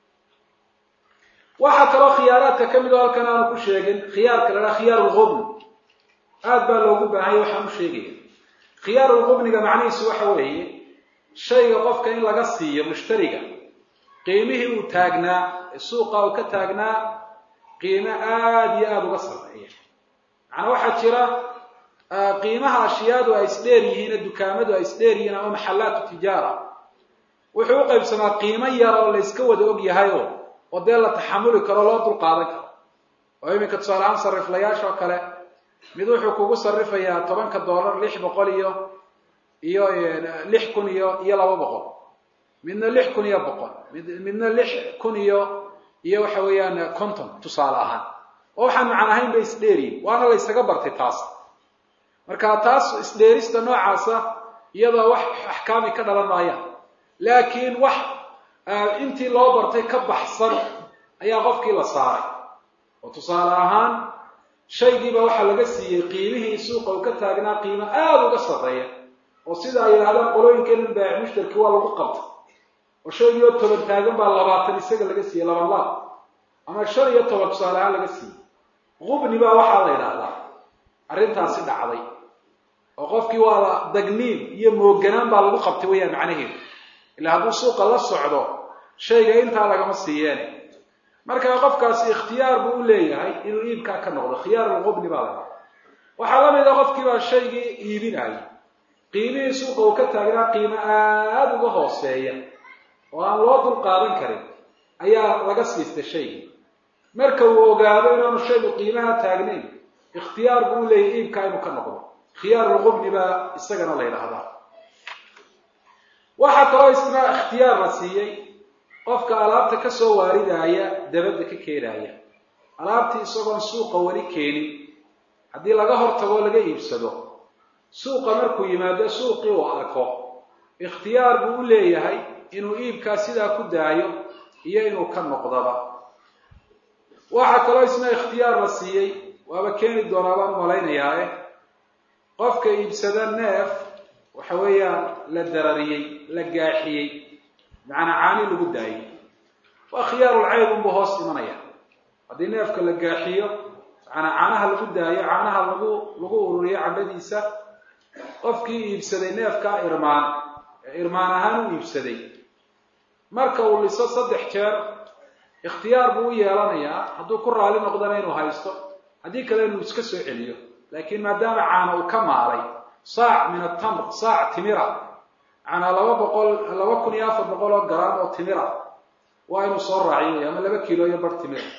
waxaa kaloo khiyaaraadka ka mid oo halkan aanu ku sheegin khiyaarka la dhaha khiyaar lqubn aad baa loogu baahanya waxaan u sheegaya khiyaar lqubniga macnihiisu waxa weeye shayga qofka in laga siiyo mushtariga qiimihii uu taagnaa suuqa uu ka taagnaa qiimo aada iyo aada uga sarreeya macnaa waxaa jira qiimaha ashyaadu ay isdheer yihiin dukaamadu ay isdheer yihiin ama maxallaatu tijaara wuxuu u qaybsamaa qiimo yar oo la yska wada og yahay oo oo dee la taxamuli karo loo dul qaadan karo oo iminka tusaalehaan sariflayaasha oo kale mid wuxuu kugu sarifayaa tobanka dollar lix boqol iyo iyo lix kun iyo iyo laba boqol midna lix kun iyo boqol mid midna lix kun iyo iyo waxa weeyaan conton tusaale ahaan oo waxaan macan ahayn bay isdheeriyin waana la ysaga bartay taas marka taas isdheerista noocaasa iyadoo wax axkaami ka dhalan maayaan laakiin wax intii loo bartay ka baxsan ayaa qofkii la saaray oo tusaale ahaan shaygiiba waxaa laga siiyey qiimihii suuqa uu ka taagnaa qiimo aada uga sarreeya oo sida ay yidhahdaan qolooyinkeena baac mushtarki waa lagu qabta oo shaygii oo toban taagan baa labaatan isaga laga siiyey laban laab ama shan iyo toban tusaale ahaan laga siiyey qubni baa waxaa la yidhaahdaa arrintaasi dhacday oo qofkii waa la dagniin iyo mooganaan baa lagu qabtay wayaan macnaheedu ilaa hadduu suuqa la socdo shayga intaa lagama siiyeene markaa qofkaasi ikhtiyaar buu u leeyahay inuu iibkaa ka noqdo khiyaarulqubni baa lahaa waxaa la mid a qofkii baa shaygii iibinayay qiimihii suuqa uu ka taagnaa qiimo aada uga hooseeya oo aan loo dul qaadan karin ayaa laga siistay shaygii marka uu ogaado inaanu shaygu qiimaha taagnayn ikhtiyaar buu u leeyahay iibkaa inuu ka noqdo khiyaarulqubni baa isagana la yidhaahdaa waxaa kaloo isna ikhtiyaar la siiyey qofka alaabta ka soo waaridaaya dabadda ka keenaaya alaabtii isagoon suuqa weli keenin haddii laga hortago laga iibsado suuqa markuu yimaado suuqii uu arko ikhtiyaar buu u leeyahay inuu iibkaa sidaa ku daayo iyo inuu ka noqdaba waxaa kaloo isna ikhtiyaar la siiyey waaba keeni doonaa baan umalaynayaae qofka iibsada neef waxa weeyaan la darariyey la gaaxiyey macanaa caani lagu daayey waa khiyaarulcayb unbuu hoos imanaya haddii neefka la gaaxiyo macanaa caanaha lagu daayo caanaha lagu lagu ururiyo candhadiisa qofkii iibsaday neefkaa irmaan ee irmaan ahaan u iibsaday marka uu liso saddex jeer ikhtiyaar buu u yeelanayaa hadduu ku raali noqdana inuu haysto haddii kale inuu iska soo celiyo laakiin maadaama caana uu ka maalay saac min atamr saac timira macanaa laba boqol laba kun iyo afar boqol oo garaam oo timira waa inuu soo raaciyo ama laba kiilo iyo bar timira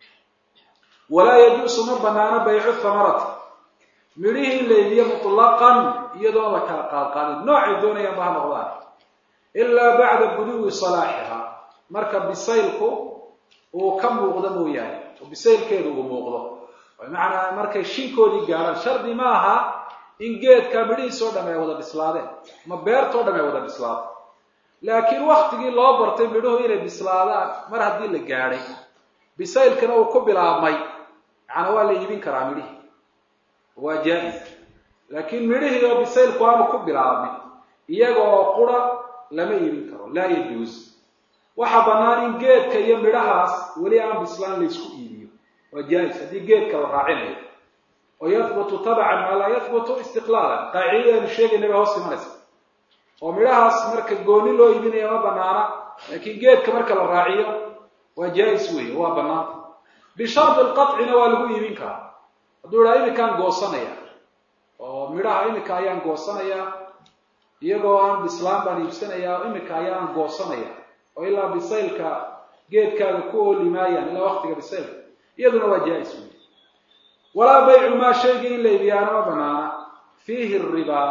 walaa yajuusu ma banaano baycu thamarati midhihii in la iibiyo mutlaqan iyadoon la kala qaadqaadin noocay doonayaan ba ha noqdaan ilaa bacda buduwi salaaxiha marka bisaylku uu ka muuqdo mooyaane oo bisaylkeedu uu muuqdo bimacnaa markay shinkoodii gaadhaan shardi ma aha in geedka midhihiisoo dham ay wada bislaadeen ama beertoo dham ay wada bislaadeen laakiin waktigii loo bartay midhuhu inay bislaadaan mar haddii la gaadhay bisaylkana uu ku bilaabmay macnaa waa la iibin karaa midhihii waa jaa-is laakiin midhihii oo bisaylku aanu ku bilaabmin iyaga oo qura lama iibin karo laa yajuus waxaa bannaan in geedka iyo midhahaas weli aan bislaan la isku iibiyo waa jaa-is haddii geedka la raacinayo oo yahbutu tabcan maa laa yahbutu istiqlaalan qaacidadaanu sheegayna bay hoos imanaysa oo midhahaas marka gooni loo iibinaya ma banaana laakiin geedka marka la raaciyo waa jaa-is weeye waa banaanta bishardi lqacina waa lagu iibin karaa hadduu idhaha iminkaan goosanaya oo midhaha iminka ayaan goosanayaa iyagoo aan bislaan baan iibsanayaa iminka ayaan goosanaya oo ilaa bisaylka geedkaaga ku ooli maayaan ilaa waktiga bisaylka iyaduna waa jaa-is wey walaa baycu maa shaygii in la iibiyaana ma banaana fiihi ribaa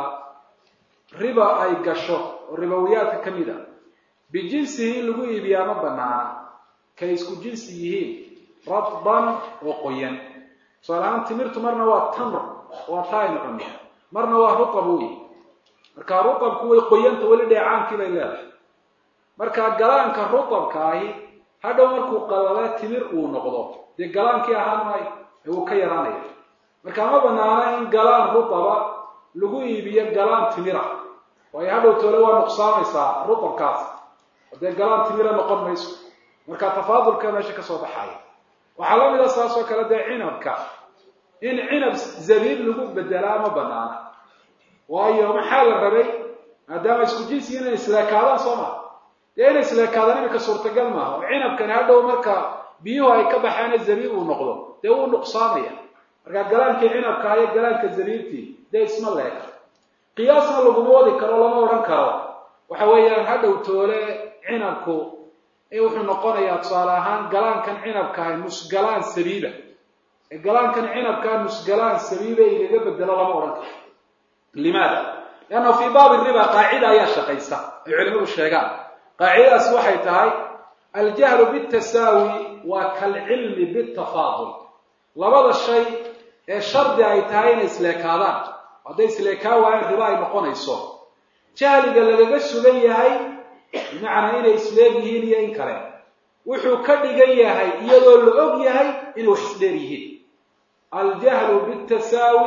riba ay gasho oo ribawiyaadka ka mid a bijinsihi in lagu iibiyaa ma banaana kay isku jinsi yihiin radban oo qoyan tusaale ahaan timirtu marna waa tamr waa taa aynu cunno marna waa rutab wey marka rutabku way qoyanta weli dheecaankii bay leedahay marka galaanka rutabka ahi hadhow markuu qalale timir uu noqdo dee galaankii ahaan maayo ee uu ka yaraanaya marka ma banaana in galaan rutaba lagu iibiyo galaan timira waayo hadhow toole waa nuqsaamaysaa rutabkaas dee galaan timira noqon mayso marka tafaadulka meesha kasoo baxaaya waxaa la mida saas oo kale dee cinabka in cinab zabiib lagu bedelaa ma banaana waayo maxaa la rabay maadaama isku jinsi inay isleekaadaan soo maha dee inay isleekaadaan iminka suurtagal maaha oo cinabkani hadhow marka biyuhu ay ka baxaane zabiib uu noqdo dee wuu nuqsaamaya marka galaankii cinabka iyo galaanka zabiibtii dee isma leeka qiyaasna laguma wadi karo lama odhan karo waxa weeyaan hadhow toole cinabku wuxuu noqonayaa tusaale ahaan galaankan cinabkaah nusgalaan sabiiba ee galaankan cinabkaa nusgalaan sabiiba igaga bedelo lama odhan karo limaada lianna fii baabi riba qaacida ayaa shaqaysa ay culimadu sheegaan qaacidadaas waxay tahay aljahlu bitasaawi waa kalcilmi bitafaadul labada shay ee shardi ay tahay inay isleekaadaan hadday isleekaa waayeen riba ay noqonayso jahliga lagaga sugan yahay bimacnaa inay isleeg yihiin iyo in kale wuxuu ka dhigan yahay iyadoo la og yahay inay wax isdheer yihiin aljahlu bitasaawi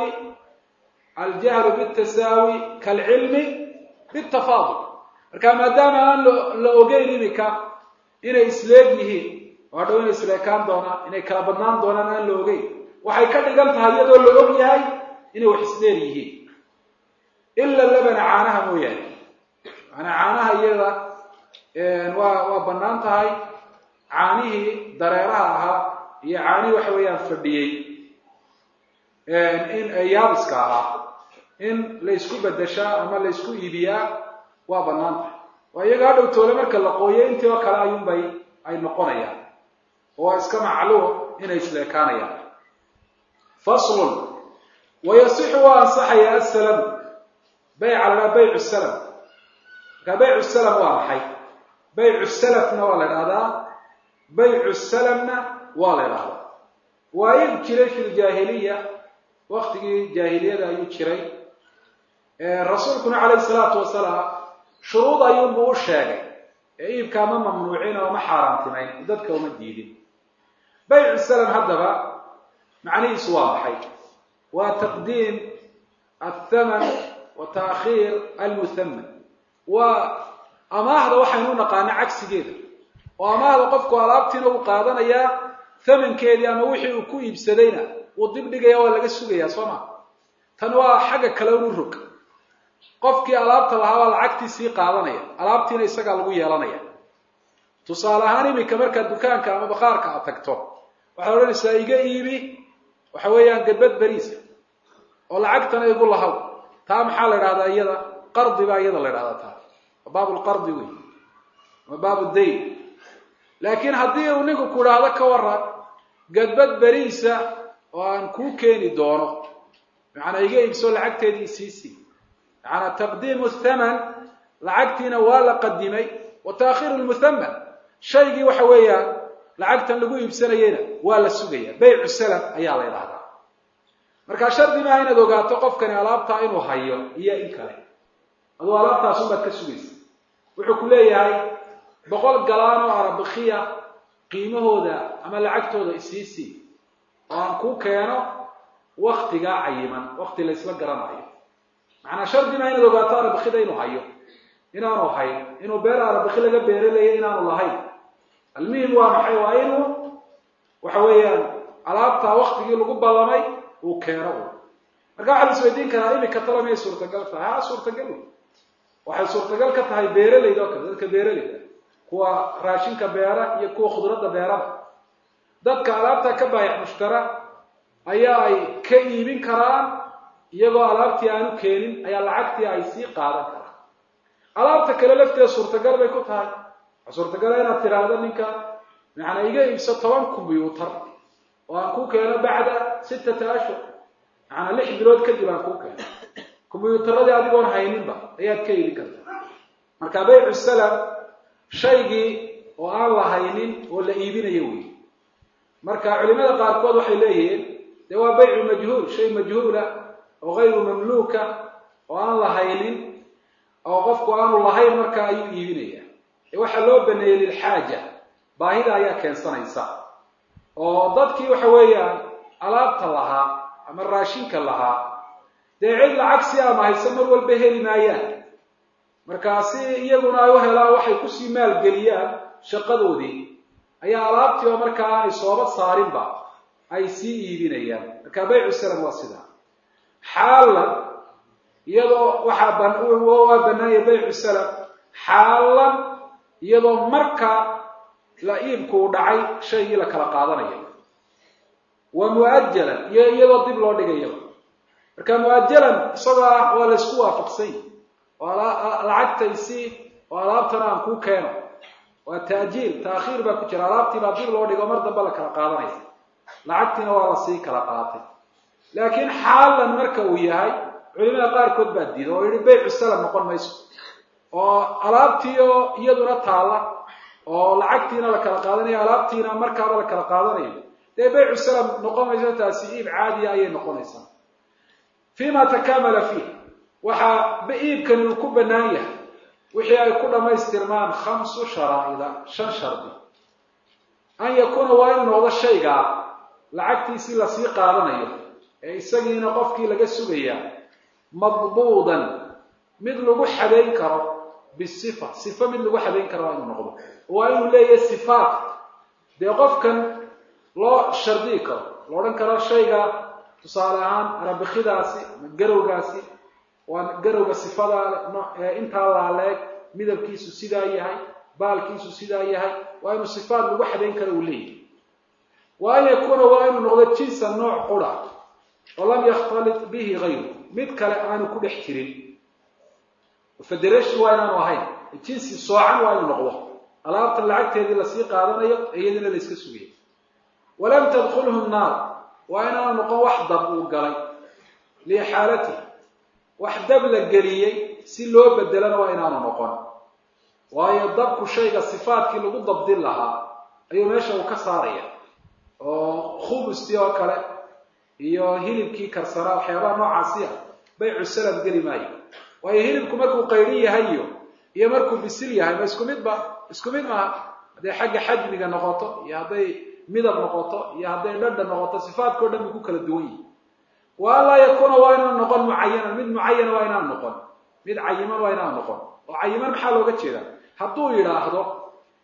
aljahlu bitasaawi kalcilmi bitafaadul marka maadaama aan la ogeyn iminka inay isleeg yihiin oo hadhow inay isleekaan doonaan inay kala badnaan doonaan aan la ogeyn waxay ka dhigan tahay iyadoo la og yahay inay wax isdheer yihiin ila labana caanaha mooyaane maanaa caanaha iyada waa waa bannaan tahay caanihii dareeraha ahaa iyo caanihii waxa weeyaan fadhiyey in yaabiska ahaa in la isku bedeshaa ama la isku iibiyaa waa bannaan tahay waa iyaga hadhow toole marka la qooyo intii oo kale ayuunbay ay noqonayaan oo waa iska macluum inay isleekaanayaan faslun wayasixu waa ansaxaya asalamu bayca lahaa baycu salam marka baycu salam waa maxay baycu salafna waa la idhahdaa baycu salamna waa la idhahdaa waa iib jiray fi ljaahiliya waktigii jaahiliyada ayuu jiray rasuulkuna calayhi salaatu wasalaam shuruud ayuunbuu u sheegay ee iibkaa ma mamnuucin oo ma xaaraantimayn dadka uma diidin baycu salam haddaba macnihiisu waa maxay waa taqdiim athaman wa taakhiir almuhaman waa amaahda waxaynu u naqaana cagsigeeda oo amaahda qofku alaabtiina uu qaadanayaa thamankeedii ama wixii uu ku iibsadayna wuu dib dhigaya waa laga sugayaa soo ma tan waa xagga kale unu rog qofkii alaabta lahaa baa lacagtii sii qaadanaya alaabtiina isagaa lagu yeelanaya tusaale ahaan iminka markaad dukaanka ama bakhaarka aad tagto waxaad odhanaysaa iga iibi waxa weeyaan gadbad beriisa oo lacagtana igu lahaw taa maxaa la idhahdaa iyada qardi baa iyada la idhahdaa taa waa baab lqardi wey ama baab dayn laakiin haddii uu ninku ku idhaahdo ka waran gadbad beriisa oo aan kuu keeni doono macanaa iga iibso lacagteedii isiisii macanaa taqdiimu thaman lacagtiina waa la qadimay wa taakhiru lmuthaman shaygii waxa weeyaan lacagtan lagu iibsanayeyna waa la sugaya baycu salam ayaa la idhahdaa markaa shardi maaha inaad ogaato qofkani alaabtaa inuu hayo iyo in kale aduu alaabtaas unbaad ka sugaysa wuxuu ku leeyahay boqol galaan oo arabikiya qiimahooda ama lacagtooda isiisii oo aan kuu keeno waktigaa cayiman wakti la ysla garanayo macnaa shardi maaha inaad ogaato arabikida inuu hayo inaanu hayn inuu beer arabiki laga beeralaya inaanu lahayn almuhim waa maxay waa inuu waxa weeyaan alaabtaa waktigii lagu ballamay uu keeno u marka waxaa la isweydiin karaa imika tala miyay suurtagal tahay ha suurtagal wey waxay suurtagal ka tahay beeralayda oo kale dadka beeralayda kuwa raashinka beera iyo kuwa khudradda beerada dadka alaabta ka baayax mushtara ayaa ay ka iibin karaan iyagoo alaabtii aanu keenin ayaa lacagtii ay sii qaadan karaan alaabta kale lafteeda suurtagal bay ku tahay waxaa suurtagala inaad tiraahdo ninka macanaa iga iibso toban combyuutar oo aan kuu keeno bacda sittata ashhur macanaa lix bilood kadib aan kuu keeno combyuutaradii adigoon hayninba ayaad ka iibin kartaa marka baycu salam shaygii oo aan la haynin oo la iibinayo wey marka culimada qaarkood waxay leeyihiin dee waa baycu majhuul shay majhuula oo hayru mamluuka oo aan la haynin oo qofku aanu lahayn marka ayuu iibinaya waxaa loo baneeyey lilxaaja baahida ayaa keensanaysa oo dadkii waxa weeyaan alaabta lahaa ama raashinka lahaa dee cid lacag si ama haysa mar walba heli maayaan markaa si iyaguna ay u helaan waxay kusii maalgeliyaan shaqadoodii ayaa alaabtii oo markaa aanay sooba saarinba ay sii iibinayaan marka baycu salam waa sidaa xaalan iyadoo waxaa waa banaanya baycu salam xaalan iyadoo marka la iibku u dhacay shaygii la kala qaadanayo wa mu'ajalan iyo iyadoo dib loo dhigayo marka mu'ajalan isagoo ah waa laysku waafaqsany oo lacagtaysi oo alaabtana aan kuu keeno waa taajiil taakhiir baa ku jira alaabtii baa dib loo dhigo mar dambe la kala qaadanaya lacagtiina waa la sii kala qaatay laakiin xaalan marka uu yahay culimada qaarkood baa diida oo yihi baycu salam noqon mayso oo alaabtii oo iyaduna taalla oo lacagtiina la kala qaadanayo alaabtiina markaaba la kala qaadanayo dee baycu salam noqon mayso taasi iib caadiya ayay noqonaysaa fima takamala fiih waxaa iibkani uu ku bannaan yahay wixii ay ku dhammaystirmaan khamsu sharaa'ida shan shardi an yakuuna waa inuu noqdo shaygaa lacagtiisii lasii qaadanayo ee isagiina qofkii laga sugayaa madbuudan mid lagu xadayn karo bisifa sifa mid lagu xadayn karo waa inuu noqdo waa inuu leeyahay sifaat dee qofkan loo shardii karo la odhan karo shayga tusaale ahaan arabikidaasi ama garowgaasi waa garowga sifada intaa laaleeg midabkiisu sidaa yahay baalkiisu sidaa yahay waa inuu sifaat lagu xadayn karo uu leeyahay wa an yakuuna waa inuu noqdo jinsa nooc qura oo lam yakhtalit bihi hayru mid kale aanu ku dhex jirin federation waa inaanu ahayn jinsi soocan waa inuu noqdo alaabtan lacagteedii lasii qaadanayo iyadina la iska sugaya walam tadkulhu naar waa inaanu noqon wax dab uu galay liixaalati wax dab la geliyey si loo bedelana waa inaanu noqon waayo dabku shayga sifaadkii lagu dabdin lahaa ayuu meesha uu ka saaraya oo khubustii oo kale iyo hilibkii karsanaa waxyaabaha noocaasi ah baycu salam geli maayo waayo hilibku markuu qaydhin yahay iyo iyo markuu bisil yahay ma isku midba isku mid maaha hadday xagga xajmiga noqoto iyo hadday midab noqoto iyo hadday dhadha noqoto sifaadkao dhan bay ku kala duwan yihi wa an laa yakuuna waa inaanu noqon mucayanan mid mucayana waa inaanu noqon mid cayiman waa inaanu noqon oo cayiman maxaa looga jeedaa hadduu yidhaahdo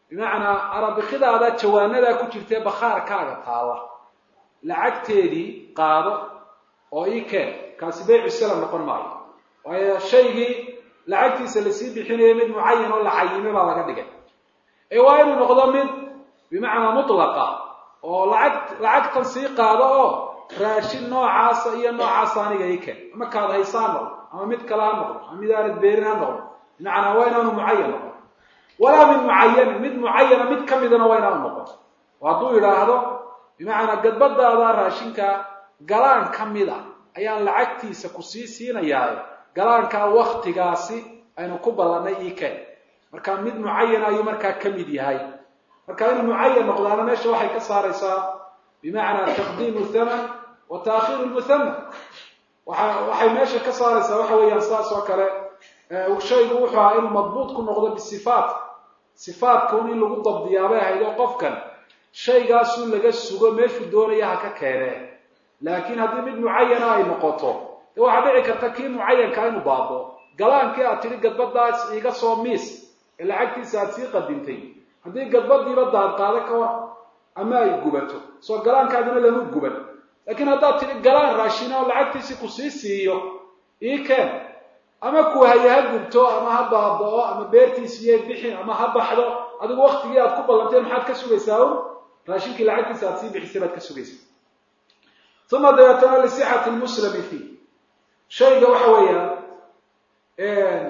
bimacnaa arabikidaada jawaanadaa ku jirtee bakhaarkaaga taalla lacagteedii qaado oo ii keen kaasi baycu salam noqon maayo waayo shaygii lacagtiisa lasii bixinayo mid mucayan oo la cayime baa laga dhigay ee waa inuu noqdo mid bimacnaa mutlaqa oo lacag lacagtan sii qaado oo raashin noocaasa iyo noocaasa aniga ii keen ama kaad haysa ha noqdo ama mid kale ha noqdo ama mid aanad beerin ha noqdo bimacnaa waa inaanu mucayan noqon walaa mid mucayanin mid mucayana mid ka midana waa inaanu noqon oo hadduu yidhaahdo bimacnaa gadbadaada raashinka galaan ka mid a ayaan lacagtiisa ku sii siinayaa galaankaa waktigaasi aynu ku ballannay ii keen marka mid mucayana ayuu markaa ka mid yahay marka inuu mucayan noqdaana meesha waxay ka saaraysaa bimacnaa taqdiimu thaman wa taakhiiru lmuthama waa waxay meesha ka saaraysaa waxa weeyaan sidaas oo kale shaygu wuxuu ahaa inuu madbuut ku noqdo bisifaat sifaatkaun in lagu dabdiyaabay ahayd oo qofkan shaygaasu laga sugo meeshuu doonaya ha ka keenee laakiin haddii mid mucayana ay noqoto de waxaa dhici karta kii mucayankaa inuu baabo galaankii aad tidhi gadbadaas iiga soo miis ee lacagtiisa aad sii qadintay haddii gadbadiiba daadqaado ka war ama ay gubato soo galaankaagina lama guban laakiin haddaad tidhi galaan raashina oo lacagtiisii ku sii siiyo ii keen ama ku haya ha gubto ama ha baaba'o ama beertiisiiyo bixin ama ha baxdo adigu waktigii aad ku ballanteen maxaad ka sugaysaa un raashinkii lacagtiisa aad sii bixisay baad ka sugaysaa uma dabeetana lisixati lmuslami fii shayga waxa weeyaan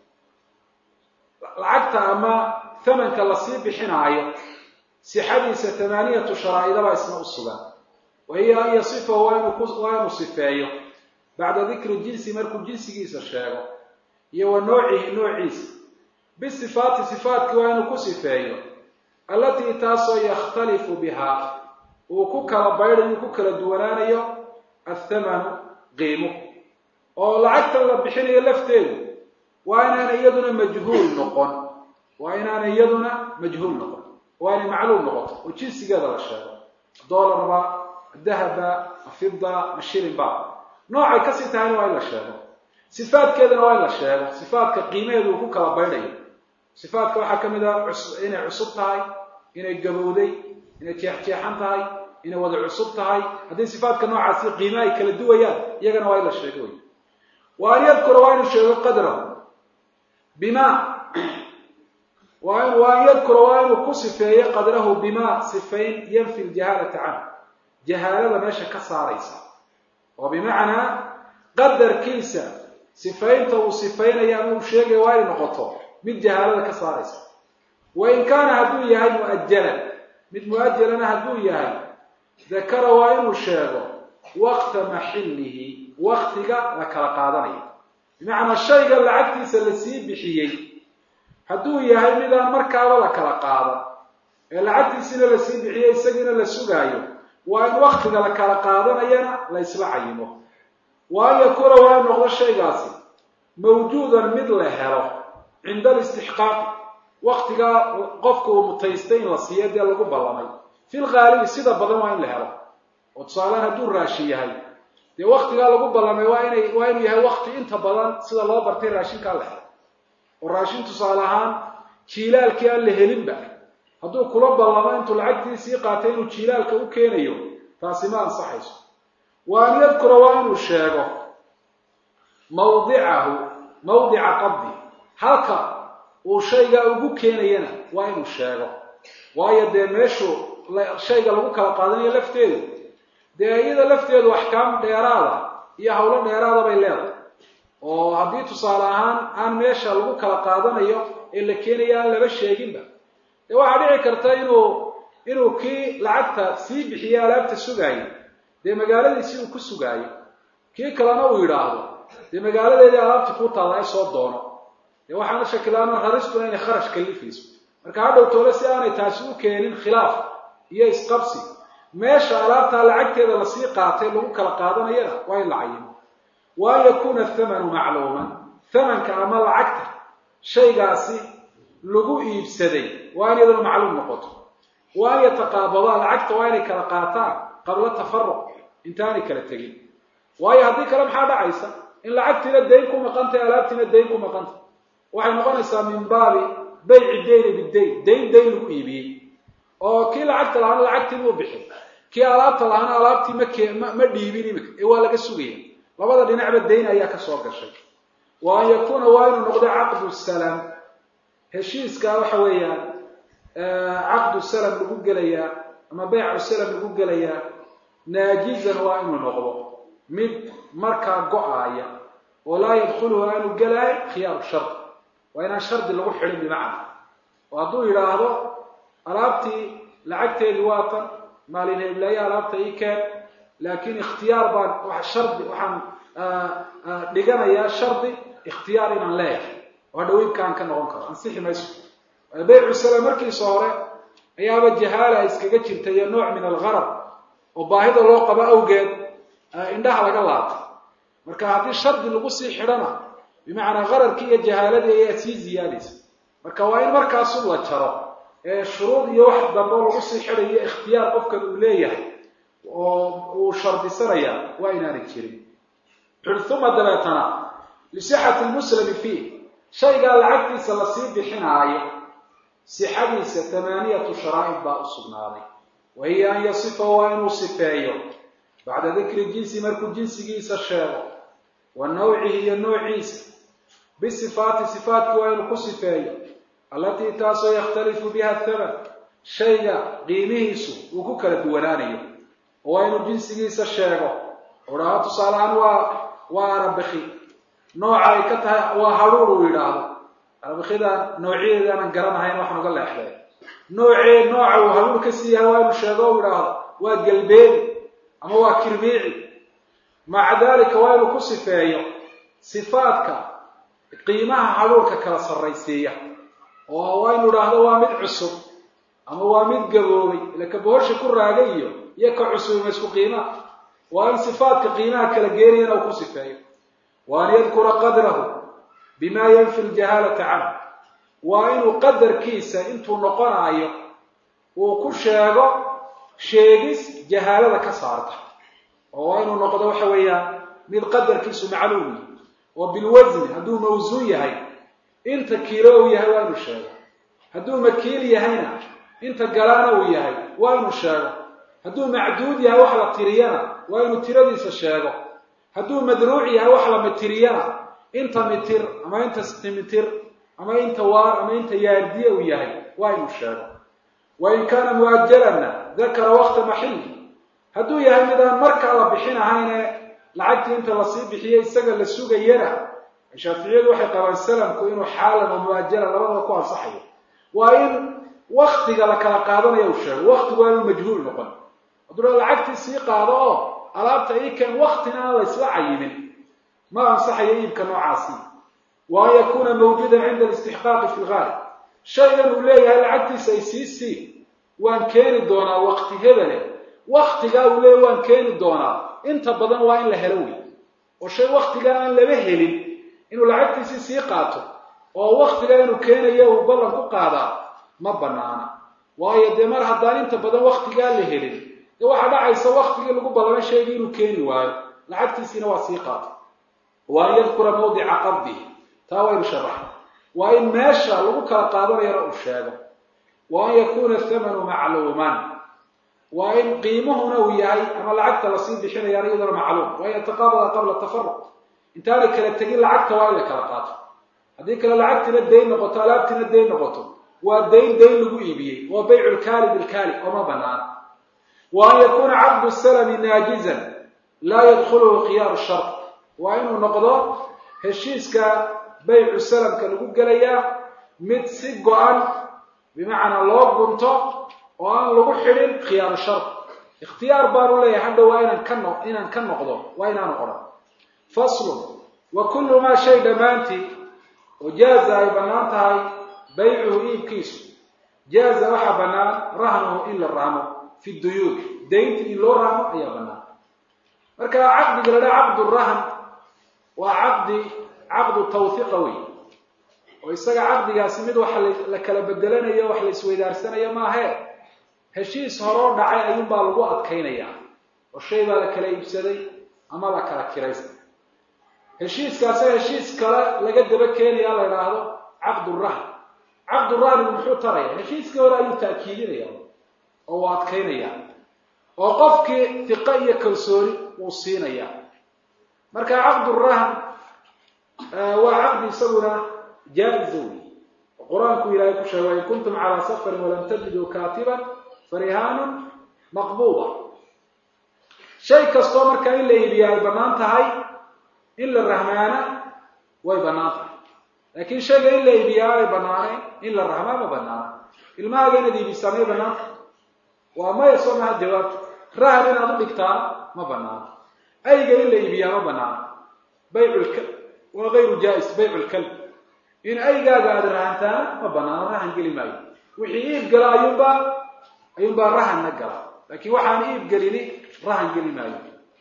lacagta ama thamanka lasii bixinaayo sixadiisa tamaaniyatu sharaa'idabaa isna u sugan wa hiya an yasifahu waa inuu sifeeyo bacda dikri jinsi markuu jinsigiisa sheego iyo wa noocihi noociisa bisifaati sifaatkii waa inuu ku sifeeyo allatii taasoo yakhtalifu bihaa uu ku kala baydhayo ku kala duwanaanayo athamanu qiimuhu oo lacagtan la bixinayo lafteedu waa inaanay iyaduna majhuul noqon waa inaanay iyaduna majhuul noqon waa inay macluum noqoto oo jinsigeeda la sheego dolarba dahaba fida mashilinba noocay kasii tahayna waa in la sheego sifaadkeedana waa in la sheego sifaadka qiimaheedu uu ku kala baydhayo sifaadka waxaa ka mid ah inay cusub tahay inay gabowday inay jeexjeexan tahay inay wada cusub tahay haddii sifaadka noocaasi qiime ay kala duwayaan iyagana waa in la sheego wey wa an yadkura waa inuu sheego qadrahu bima wa an yadkura waa inuu ku sifeeyo qadrahu bima sifayn yanfi ljahaalata canhu jahaalada meesha ka saaraysa oo bimacnaa qadarkiisa sifaynta uu sifaynaya ama uu sheegaya waa inay noqoto mid jahaalada ka saaraysa wa in kaana hadduu yahay mu'ajalan mid mu'ajalana hadduu yahay dakara waa inuu sheego waqta maxillihi waktiga la kala qaadanayo bimacnaa shayga lacagtiisa lasii bixiyey hadduu yahay midaan markaaba la kala qaadan ee lacagtiisina lasii bixiyey isagiina la sugaayo waa in waktiga la kala qaadanayana la ysla cayimo wa an yakuuna waa in noqdo shaygaasi mawjuudan mid la helo cinda alistixqaaqi waktigaa qofka uu mutaystay in la siiyo dee lagu ballamay fil ghaalibi sida badan waa in la helo oo tusaalehaan hadduu raashin yahay dee waktigaa lagu ballamay waa inay waa inuu yahay wakti inta badan sida loo bartay raashinkaa la helo oo raashin tusaale ahaan jiilaalkii aan la helinba hadduu kula ballamo intuu lacagtiisii qaatay inuu jiilaalka u keenayo taasi ma ansaxayso wa an yadkura waa inuu sheego mawdicahu mawdica qabdi halka uu shaygaa ugu keenayana waa inuu sheego waayo dee meeshuu shayga lagu kala qaadanayo lafteedu dee iyada lafteedu axkaam dheeraada iyo hawlo dheeraada bay leedahay oo haddii tusaale ahaan aan meesha lagu kala qaadanayo ee la keenaya aan laba sheeginba dee waxaa dhici karta inuu inuu kii lacagta sii bixiye alaabta sugaayo dee magaaladiisii uu ku sugaayo kii kalena uu yidhaahdo dee magaaladeedii alaabta kuu taalla ay soo doono dee waxaana shakilaana raristuna inay kharash kalifayso marka hadhow toole si aanay taasi u keenin khilaaf iyo isqabsi meesha alaabtaa lacagteeda lasii qaatay lagu kala qaadanayana waa in la cayimo wa an yakuuna athamanu macluuman thamanka ama lacagta shaygaasi lagu iibsaday waa in iyaduna macluum noqoto wa an yataqaabadaa lacagta waa inay kala qaataan qabla tafaruq intaanay kala tegin waayo haddii kale maxaa dhacaysa in lacagtiina dayn ku maqantay alaabtiina dayn ku maqantay waxay noqonaysaa min baabi bayci dayni bidayn dayn dayn lagu iibiyey oo kii lacagta lahaana lacagtii buu bixin kii alaabta lahaana alaabtii ma ke ma ma dhiibin imika ee waa laga sugaya labada dhinacba dayn ayaa ka soo gashay wa an yakuuna waa inuu noqdo caqdu salam heshiiska waxa weeyaan caqdu salam lagu gelayaa ama baycu salam lagu gelayaa naajizan waa inuu noqdo mid markaa go-aaya oo laa yadkhuluhu aanu gelaayo khiyaaru shardi waa inaan shardi lagu xidhin bimacna oo hadduu yidhaahdo alaabtii lacagteedii waa tan maalin heblaaye alaabta ii keen laakiin ikhtiyaar baan wa shardi waxaan dhiganayaa shardi ikhtiyaar inaan leeyahay oo hadha wiibkaan ka noqon karo ansixi mayso baycu salam markiisa hore ayaaba jahaala iskaga jirta iyo nooc min algharar oo baahida loo qabo awgeed indhaha laga laabtay marka haddii shardi lagu sii xidhana bimacnaa qararkii iyo jahaaladii ayaa sii ziyaadaysa marka waa in markaasu la jaro ee shuruud iyo wax dambe lagu sii xidhayo ikhtiyaar qofkan uu leeyahay oo uu shardisanaya waa inaanay jirin uma dabeetana lisixati lmuslimi fiih shaygaa lacagtiisa lasii bixinaayo sixadiisa tamaaniyatu sharaa'id baa u sugnaaday wa hiya an yasifa waa inuu sifeeyo bacda dikri jinsi markuu jinsigiisa sheego wa nawcihi iyo noociisa bisifaati sifaatki waa inuu ku sifeeyo allatii taasoo yakhtalifu biha thaman shayga qiimihiisu uu ku kala duwanaanayo oo waa inuu jinsigiisa sheego odhaha tusaalehaan waa waa arabiki nooca ay ka tahay waa hadhuur uu yidhaahdo arabikida noocyadeeda aanan garanahayn waxaan uga leexday noocee nooca uu hadhuur ka sii yahay waa inuu sheego u yidhaahdo waa galbeedi ama waa kirmiici maca dalika waa inuu ku sifeeyo sifaadka qiimaha hadhuurka kala sarraysiiya oo waa inu idhaahdo waa mid cusub ama waa mid gaboobay ila ka bohosha ku raagay iyo iyo ka cusubima isku qiimaha waa in sifaadka qiimaha kala geenayana uu ku sifeeyo wa an yadkura qadrahu bima yanfi ljahaalata canhu waa inuu qadarkiisa intuu noqonaayo uu ku sheego sheegis jahaalada ka saarta oo waa inuu noqdo waxa weeyaan mid qadarkiisu macluum yahy oo bilwasni hadduu mawsuun yahay inta kiilo uu yahay waa inuu sheego hadduu makiil yahayna inta galaana uu yahay waa inuu sheego hadduu macduud yahay wax la tiriyana waa inuu tiradiisa sheego hadduu madruuc yahay wax la mitiriyana inta mitir ama inta sentimitir ama inta waar ama inta yaardiye uu yahay waa inuu sheego wain kaana muajalanna dakara wakta maxili hadduu yahay midaan markaa la bixin ahayne lacagtii inta lasii bixiye isaga la sugayana shaaficiyadu waxay qabaan salamku inuu xaalan oo muajalan labadaba ku ansaxayo waa in waktiga la kala qaadanayo uu sheego waktigu waa inuu majhuul noqon hadduu lacagtii sii qaado oo alaabta ii keen waktina aan la isla cayimin ma ansaxayo iibka noocaasi wa an yakuuna mawjuudan cinda alistixqaaqi fi lgaalib shaygan uu leeyahay lacagtiisa ay sii sii waan keeni doonaa wakti hebele waktigaa uu leeyahy waan keeni doonaa inta badan waa in la helo wey oo shay waktigaa aan laba helin inuu lacagtiisii sii qaato oo waktigaa inuu keenayo uu ballan ku qaadaa ma banaana waayo dee mar haddaan inta badan waktigaa la helin dee waxaa dhacaysa waktigii lagu ballamay shaygii inuu keeni waayo lacagtiisiina waa sii qaato wa an yadkura mawdica qabdihi taa waynu sharaxa waa in meesha lagu kala qaadanayana uu sheego wa an yakuuna thamanu macluuman waa in qiimuhuna uu yahay ama lacagta lasii bixinayaan iyaduna macluum waa in yataqaabada qabla tafaruq intaanay kala tegin lacagta waa in la kala qaato haddii kale lacagtiina dayn noqoto alaabtiina dayn noqoto waa dayn dayn lagu iibiyey waa baycu lkaali bilkaali ooma banaana wa an yakuuna caqdu salami naajizan laa yadkhuluhu khiyaaru shart waa inuu noqdo heshiiska baycu salamka lagu gelayaa mid si go-an bimacnaa loo gunto oo aan lagu xidhin khiyaaru shart ikhtiyaar baanu leeyahay hadha waa inaan ka no inaan ka noqdo waa inaanu odhan faslun wa kullu maa shay dhammaantii oo jaaza ay bannaan tahay baycuhu iibkiisu jaaza waxaa bannaan rahnuhu in la rahmo fi duyuud daynta in loo rahmo ayaa bannaan marka caqdiga la dhaha caqdu rahn waa caqdi caqdu tawhiqa wey oo isaga caqdigaasi mid waxa la kala bedelanayo wax la isweydaarsanayo maahe heshiis horoo dhacay ayuunbaa lagu adkaynayaa oo shay baa la kala iibsaday ama la kala kiraystay heshiiskaasa heshiis kale laga daba keenaya la idhaahdo caqdurahn caqdurahnigu muxuu taraya heshiiskii hore ayuu ta'kiidinaya oo uu adkaynaya oo qofkii hiqo iyo kalsooni uu siinaya marka caqdurahan waa caqdi isaguna jaa-iza wey qur-aanku ilaahay ku sheegay in kuntum calaa safarin walam tajiduu kaatiban farihaanun maqbuuda shay kastoo markaa in la iibiya ay bannaan tahay in la rahmaana way bannaan tahay laakiin shayga in la iibiyaa ay bannaanayn in la rahmaa ma bannaana ilmahaaga inaad iibisaa may bannaan tahay waa maya soo maha jawaabta rahan inaad u dhigtaa ma banaano ayga in la iibiyaa ma banaano bayculka waa gayru jaa-is bayculkalb in aygaaga aada rahantaana ma banaano rahan geli maayo wixii iib gala ayuunbaa ayuunbaa rahanna gala laakiin waxaan iib gelini rahan geli maayo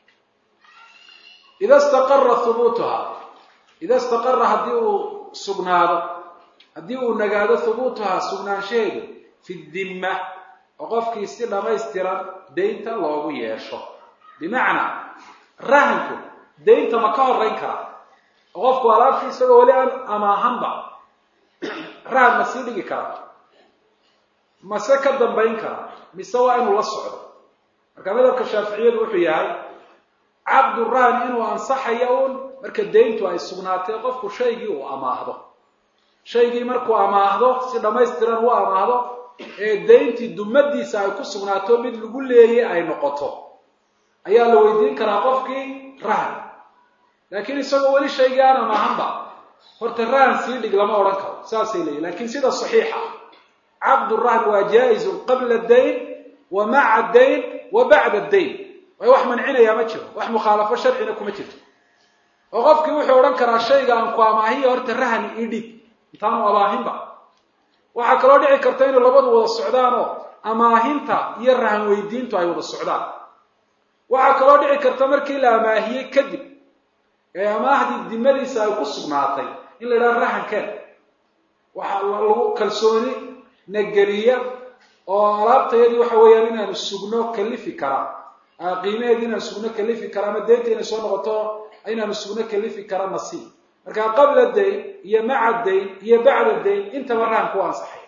ida istaqara hubuutuha ida istaqara haddii uu sugnaado haddii uu nagaado hubuutuhaa sugnaanshaheedu fi dimma oo qofkii si dhamaystiran daynta loogu yeesho bimacnaa rahanku daynta ma ka horeyn karaa oo qofku alaabtii isagoo weli aan amaahanba rahan ma sii dhigi karaa mase ka dambayn karaa mise waa inuu la socdo marka madhabka shaaficiyadu wuxuu yahay caqdu rahan inuu ansaxayo uun marka dayntu ay sugnaatay qofku shaygii uu amaahdo shaygii markuu amaahdo si dhamaystiran u amaahdo ee dayntii dumadiisa ay ku sugnaato mid lagu leeyay ay noqoto ayaa la weydiin karaa qofkii rahan laakiin isagoo weli shaygii aan amaahanba horta rahan sii dhig lama odhan karo saasay leeyihin lakiin sida saxiixa caqdu rahan waa jaa-izun qabla dayn wa maca dayn wa bacda dayn way wax mancinayaa ma jiro wax mukhaalafo sharcina kuma jirto oo qofkii wuxuu odhan karaa shayga aan ku amaahiya horta rahan ii dhig intaanu amaahinba waxaa kaloo dhici karta inay labadu wada socdaan oo amaahinta iyo rahan weydiintu ay wada socdaan waxaa kaloo dhici karta markii la amaahiyey kadib ee amaahdii dimadiisa ay ku sugnaatay in la yidhaha rahankeen waxaa lagu kalsooni nageliya oo alaabtayadii waxa weeyaan inaanu sugno kalifi karaa qiimaheedii inaan sugno kalifi kara ama deynta inay soo noqoto inaanu sugno kalifi kara nasiib marka qabla dayn iyo maca dayn iyo bacda dayn intaba rahanku u ansaxay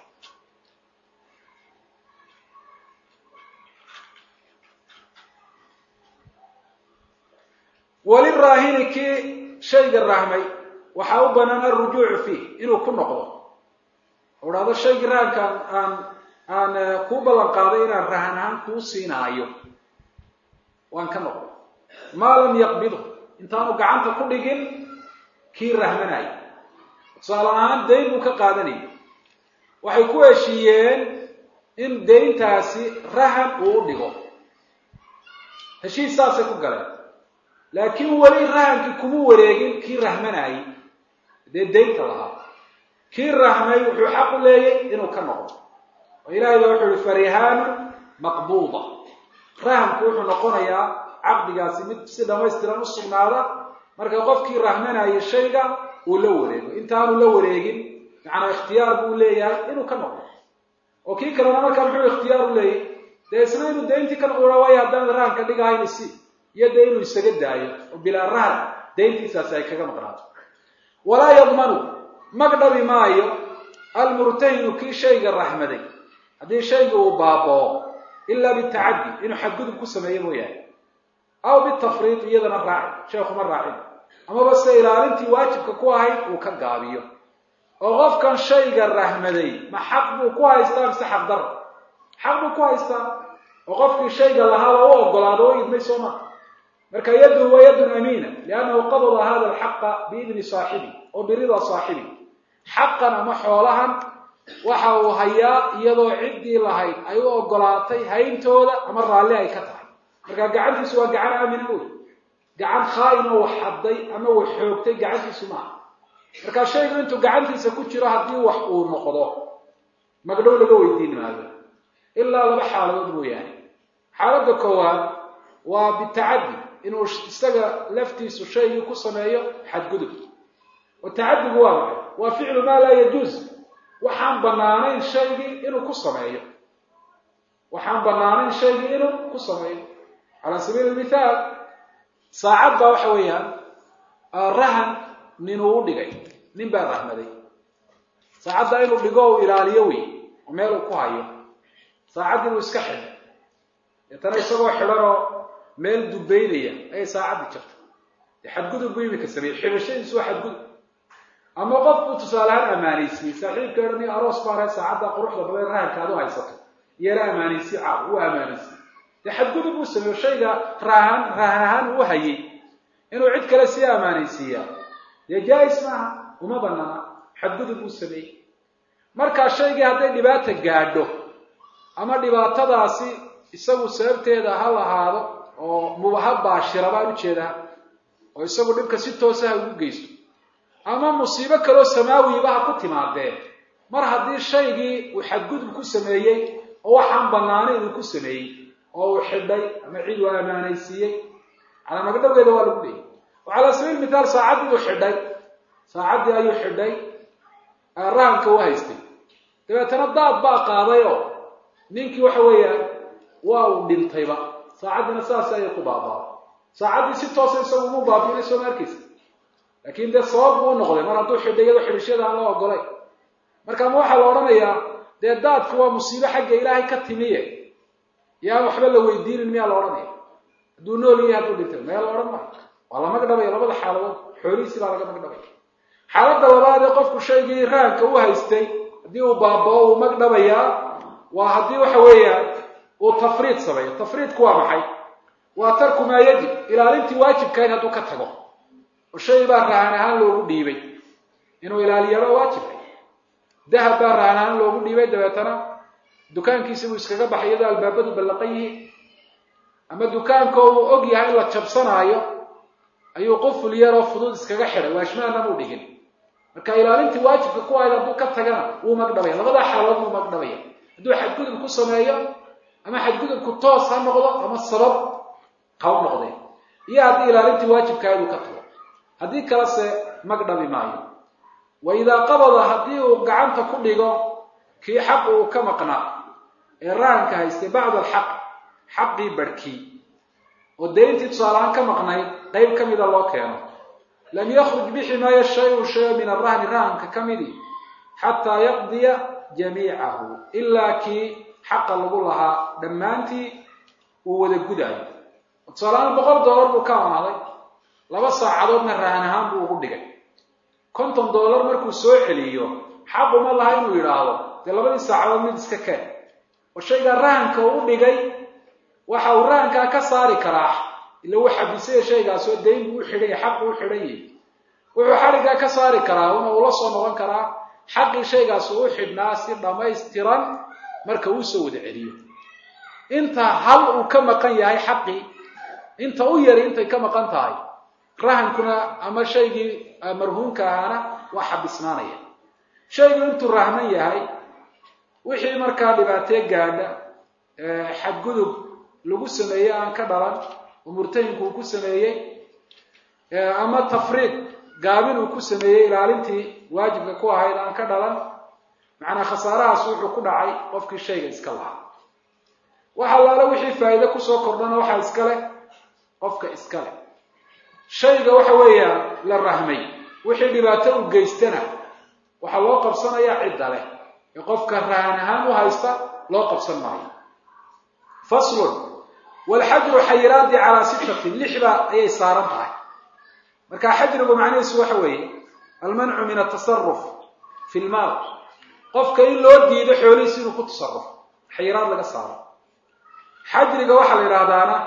waliraahini kii shayga rahmay waxaa u banaan alrujuucu fiih inuu ku noqdo o dhahdo shaygii rahankaan aan aan kuu ballan qaaday inaan rahan ahaan kuu siinaayo waan ka noqday maa lam yaqbidhu intaanu gacanta ku dhigin kii rahmanaya tusaale ahaan dayn buu ka qaadanayay waxay ku heshiiyeen in dayntaasi rahan uu u dhigo heshiis saasay ku galeen laakiin weli rahankii kuma wareegin kii rahmanayay dee daynta lahaa kii rahmay wuxuu xaq u leeyay inuu ka noqdo oo ilahay ba wuxuu yihi farihaanu maqbuuda rahanku wuxuu noqonayaa caqdigaasi mid si dhamaystiran u sugnaada marka qofkii rahmanaya shayga uu la wareego intaanu la wareegin macnaa ikhtiyaar buu leeyahay inuu ka noqdo oo kii kalena markaa muxuu ikhtiyaar u leeyahy dee isna inuu dayntii ka noqdo waayo haddaan rahanka dhigahayn isi iyo dee inuu isaga daayo oo bilaa rahan dayntiisaasi ay kaga maqnaato walaa yadmanu magdhabi maayo almurtahinu kii shayga raxmaday haddii shayga uu baaboo ilaa bitacaddi inuu xadgudub ku sameeyo mooyaane aw bitafriid iyadana raaci sheekuma raacin amaba se ilaalintii waajibka ku ahayd uu ka gaabiyo oo qofkan shayga rahmaday ma xaq buu ku haystaa mise xaq dara xaq buu ku haystaa oo qofkii shayga lahaaba u ogolaado o idmay soo maa marka yadun waa yadun amiina liannahu qabada hada alxaqa biidni saaxibi oo birida saaxibi xaqan ama xoolahan waxa uu hayaa iyadoo ciddii lahayd ay u ogolaatay hayntooda ama raalli ay ka tahay marka gacantiisu waa gacan aamina wey gacan khaa-in oo wax hadday ama wax xoogtay gacantiisu maaha marka shaygu intuu gacantiisa ku jiro haddii wax uu noqdo magdhow laga weydiin maayo ilaa laba xaaladood mooyaane xaaladda koowaad waa bitacaddi inuu isaga laftiisu shaygii ku sameeyo xadgudub oo tacaddigu waa maxay waa ficlu maa laa yajuuz waxaan banaanayn shaygii inuu ku sameeyo waxaan banaanayn shaygii inuu ku sameeyo calaa sabiili lmithaal saacad baa waxa weeyaan rahan ninuu u dhigay nin baa rahmaday saacadda inuu dhigo u ilaaliyo wey oo meel uu ku hayo saacaddii buu iska xidhay deetana isagoo xidhan oo meel dubaynaya ayay saacaddii jirta dee xadgudub buu imika sameeyey xidhashadiisu waa xadgudub ama qof buu tusaalehaan ammaanaysiyey saaxiibka odhan aroos baanay saacadda quruxda badan rahanka aad u haysato iyana ammaanaysi caaw uu ammaanaysiyey dee xadgudub buu sameeyo shayga raahan raahan ahaan uu hayay inuu cid kale sii ammaanaysiiyaa dee jaa-is maaha uma banaana xadgudub buu sameeyey markaa shaygii hadday dhibaata gaadho ama dhibaatadaasi isagu sababteeda ha lahaado oo mubaha baashira baan ujeedaa oo isagu dhibka si toosa ha ugu geysto ama musiibo kaloo samaawiba ha ku timaadee mar haddii shaygii uu xadgudub ku sameeyey oo waxaan banaanayn uu ku sameeyey oo uu xidhay ama cid uu ammaanaysiiyey calaa magdhowgeeda waa lagu leeyay oo calaa sabiil mithaal saacaddii uu xidhay saacaddii ayuu xidhay rahanka u haystay dabeetana daad baa qaaday oo ninkii waxa weeyaan waa uu dhintayba saacaddiina saas ayay ku baabaa saacaddii si toosa isagu umu baabiinay soo ma arkaysa laakiin dee sabab buu u noqday mar hadduu xidhay iyadoo xidhishada aan loo ogolay marka ma waxaa la odhanayaa dee daadku waa musiibo xagga ilaahay ka timiye yaan waxba la weydiinin miyaa la odhanaya hadduu nool yahay hadduu dhintay maya la odhan maayo waa la magdhabaya labada xaaladood xoolihiisii baa laga magdhabaya xaaladda labaad ee qofku shaygii rahanka u haystay haddii uu baabao uu magdhabayaa waa haddii waxa weeyaan uu tafriid sameeyo tafriidku waa maxay waa tarku maa yajib ilaalintii waajibkahayd hadduu ka tago oo shay baa rahan ahaan loogu dhiibay inuu ilaaliyaba waajibka dahab baa rahan ahaan loogu dhiibay dabeetana dukaankiisi buu iskaga baxay iyadoo albaabadu ballaqan yihiin ama dukaanka uu og yahay in la jabsanaayo ayuu quful yaroo fudud iskaga xidhay waashmaana muu dhigin marka ilaalintii waajibka ku ahayd hadduu ka tagana wuu magdhabaya labadaa xaalood buu magdhabaya hadduu xadgudub ku sameeyo ama xadgudubku toos ha noqdo ama sabab ha u noqday iyo haddii ilaalintii waajibkahayd uu ka tago haddii kalese magdhabi maayo wa idaa qabada haddii uu gacanta ku dhigo kii xaq uu ka maqnaa ee rahanka haystay bacda alxaq xaqii barhkii oo dayntii tusaalahaan ka maqnayd qayb ka mida loo keeno lam yakruj bixi maayo shay-un shayo min arahni rahanka ka midi xataa yaqdiya jamiicahu ilaa kii xaqa lagu lahaa dhammaantii uu wada gudaayo tusaalahaan boqol dollar buu ka amaaday laba saacadoodna rahan ahaan buu ugu dhigay konton dollar markuu soo celiyo xaquma laha inuu yidhaahdo dee labadii saacadood mid iska keen oo shaygaa rahanka uu u dhigay waxa uu rahankaa ka saari karaa ila uu xabisaya shaygaasoo dayn buu u xidhan yahy xaq uu u xidhan yahy wuxuu xadhiggaa ka saari karaa una uu la soo noqon karaa xaqii shaygaas uu u xidhnaa si dhammaystiran marka uu soo wada celiyo inta hal uu ka maqan yahay xaqii inta u yari intay ka maqan tahay rahankuna ama shaygii marhuumka ahaana waa xabisnaanaya shaygu intuu rahman yahay wixii markaa dhibaatee gaadha xadgudub lagu sameeyey aan ka dhalan oo murtahinku uu ku sameeyey ama tafriid gaabin uu ku sameeyey ilaalintii waajibka ku ahayd aan ka dhalan macnaa khasaarahaas wuxuu ku dhacay qofkii shayga iska lahaa wax allaale wixii faa'iide kusoo kordhana waxaa iska leh qofka iska leh shayga waxa weeyaan la rahmay wixii dhibaato u geystana waxaa loo qabsanayaa cidda leh ee qofka rahan ahaan u haysta loo qabsan maayo faslun walxajru xayiraadii calaa sittatin lixba ayay saaran tahay marka xajrigu macnihiisu waxa weeye almancu min atasaruf fi lmaal qofka in loo diido xoolihiisi inuu ku tasarufo xayiraad laga saaro xajriga waxaa la yidhaahdaana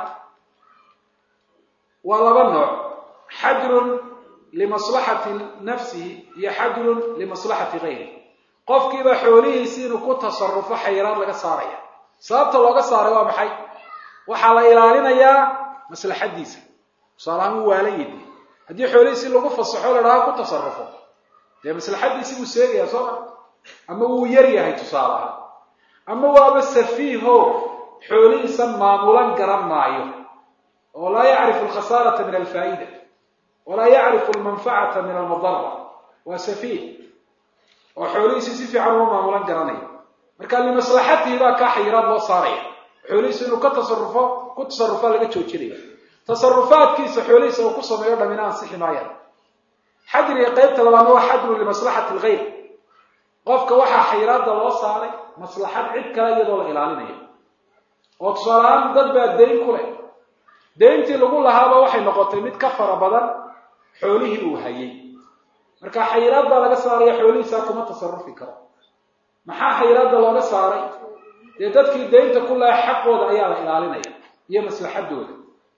waa laba nooc xajrun limaslaxati nafsihi iyo xajrun limaslaxati gayri qofkiiba xoolihiisi inuu ku tasarufo xayiraad laga saaraya sababta looga saaray waa maxay waxaa la ilaalinayaa maslaxadiisa tusaalahaan wuu waalan yidi haddii xoolihiisi lagu fasaxo la dhaha ku tasarufo dee maslaxadiisi buu seegaya soo ma ama wuu yar yahay tusaale ahaan ama waaba safiiho xoolihiisa maamulan garan maayo oo laa yacrifu alkhasaarata min alfaa'ida walaa yacrifu almanfacata min almadara waa safiih oo xoolihiisi si fiican uma maamulan garanayo marka limaslaxatihi baa kaa xayiraad loo saaraya xoolihiisa inuu ka tasarufo ku tasarufaa laga joojinaya tasarufaadkiisa xoolihiisa uu ku sameeyo dhamina ansixi maayaan xajriga qaybta labaadna waa xajru limaslaxati algayr qofka waxaa xayiraadda loo saaray maslaxad cid kale iyadoo la ilaalinayo oo tusaalahaan dad baa dayn ku leh dayntii lagu lahaaba waxay noqotay mid ka fara badan xoolihii uu hayay marka xayiraad baa laga saaraya xoolihiisaa kuma tasarufi karo maxaa xayiraadda looga saaray dee dadkii daynta ku laha xaqooda ayaa la ilaalinaya iyo maslaxadooda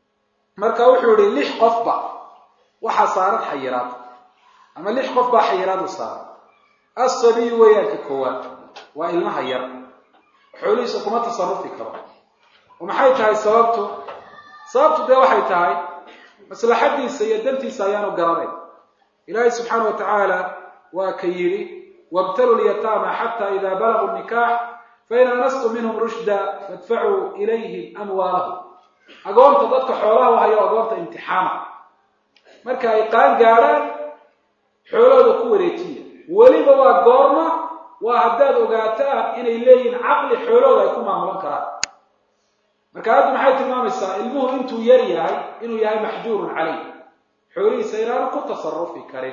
marka wuxuu yihi lix qofba waxaa saaran xayiraad ama lix qof baa xayiraad u saaran asabiyu weeyaanka koowaad waa ilmaha yar xoolihiisa kuma tasarufi karo oo maxay tahay sababtu sababtu dee waxay tahay maslaxadiisa iyo dantiisa ayaanu garanayn ilaahay subxaana wa tacaala waa ka yidhi wabtalu lyataama xata ida balaguu nikaax fain anastum minhum rushda fadfacuu ilayhim amwaalahum agoonta dadka xoolaha hayo agoonta imtixaama marka ay qaan gaadhaan xoolahooda ku wareejiya weliba waa goorma waa haddaad ogaataan inay leeyihiin caqli xoolahooda ay ku maamulan karaan marka aaddu maxay tilmaamaysaa ilmuhu intuu yar yahay inuu yahay maxjuurun caleyh xoolihiisa inaanu ku tasarufi karin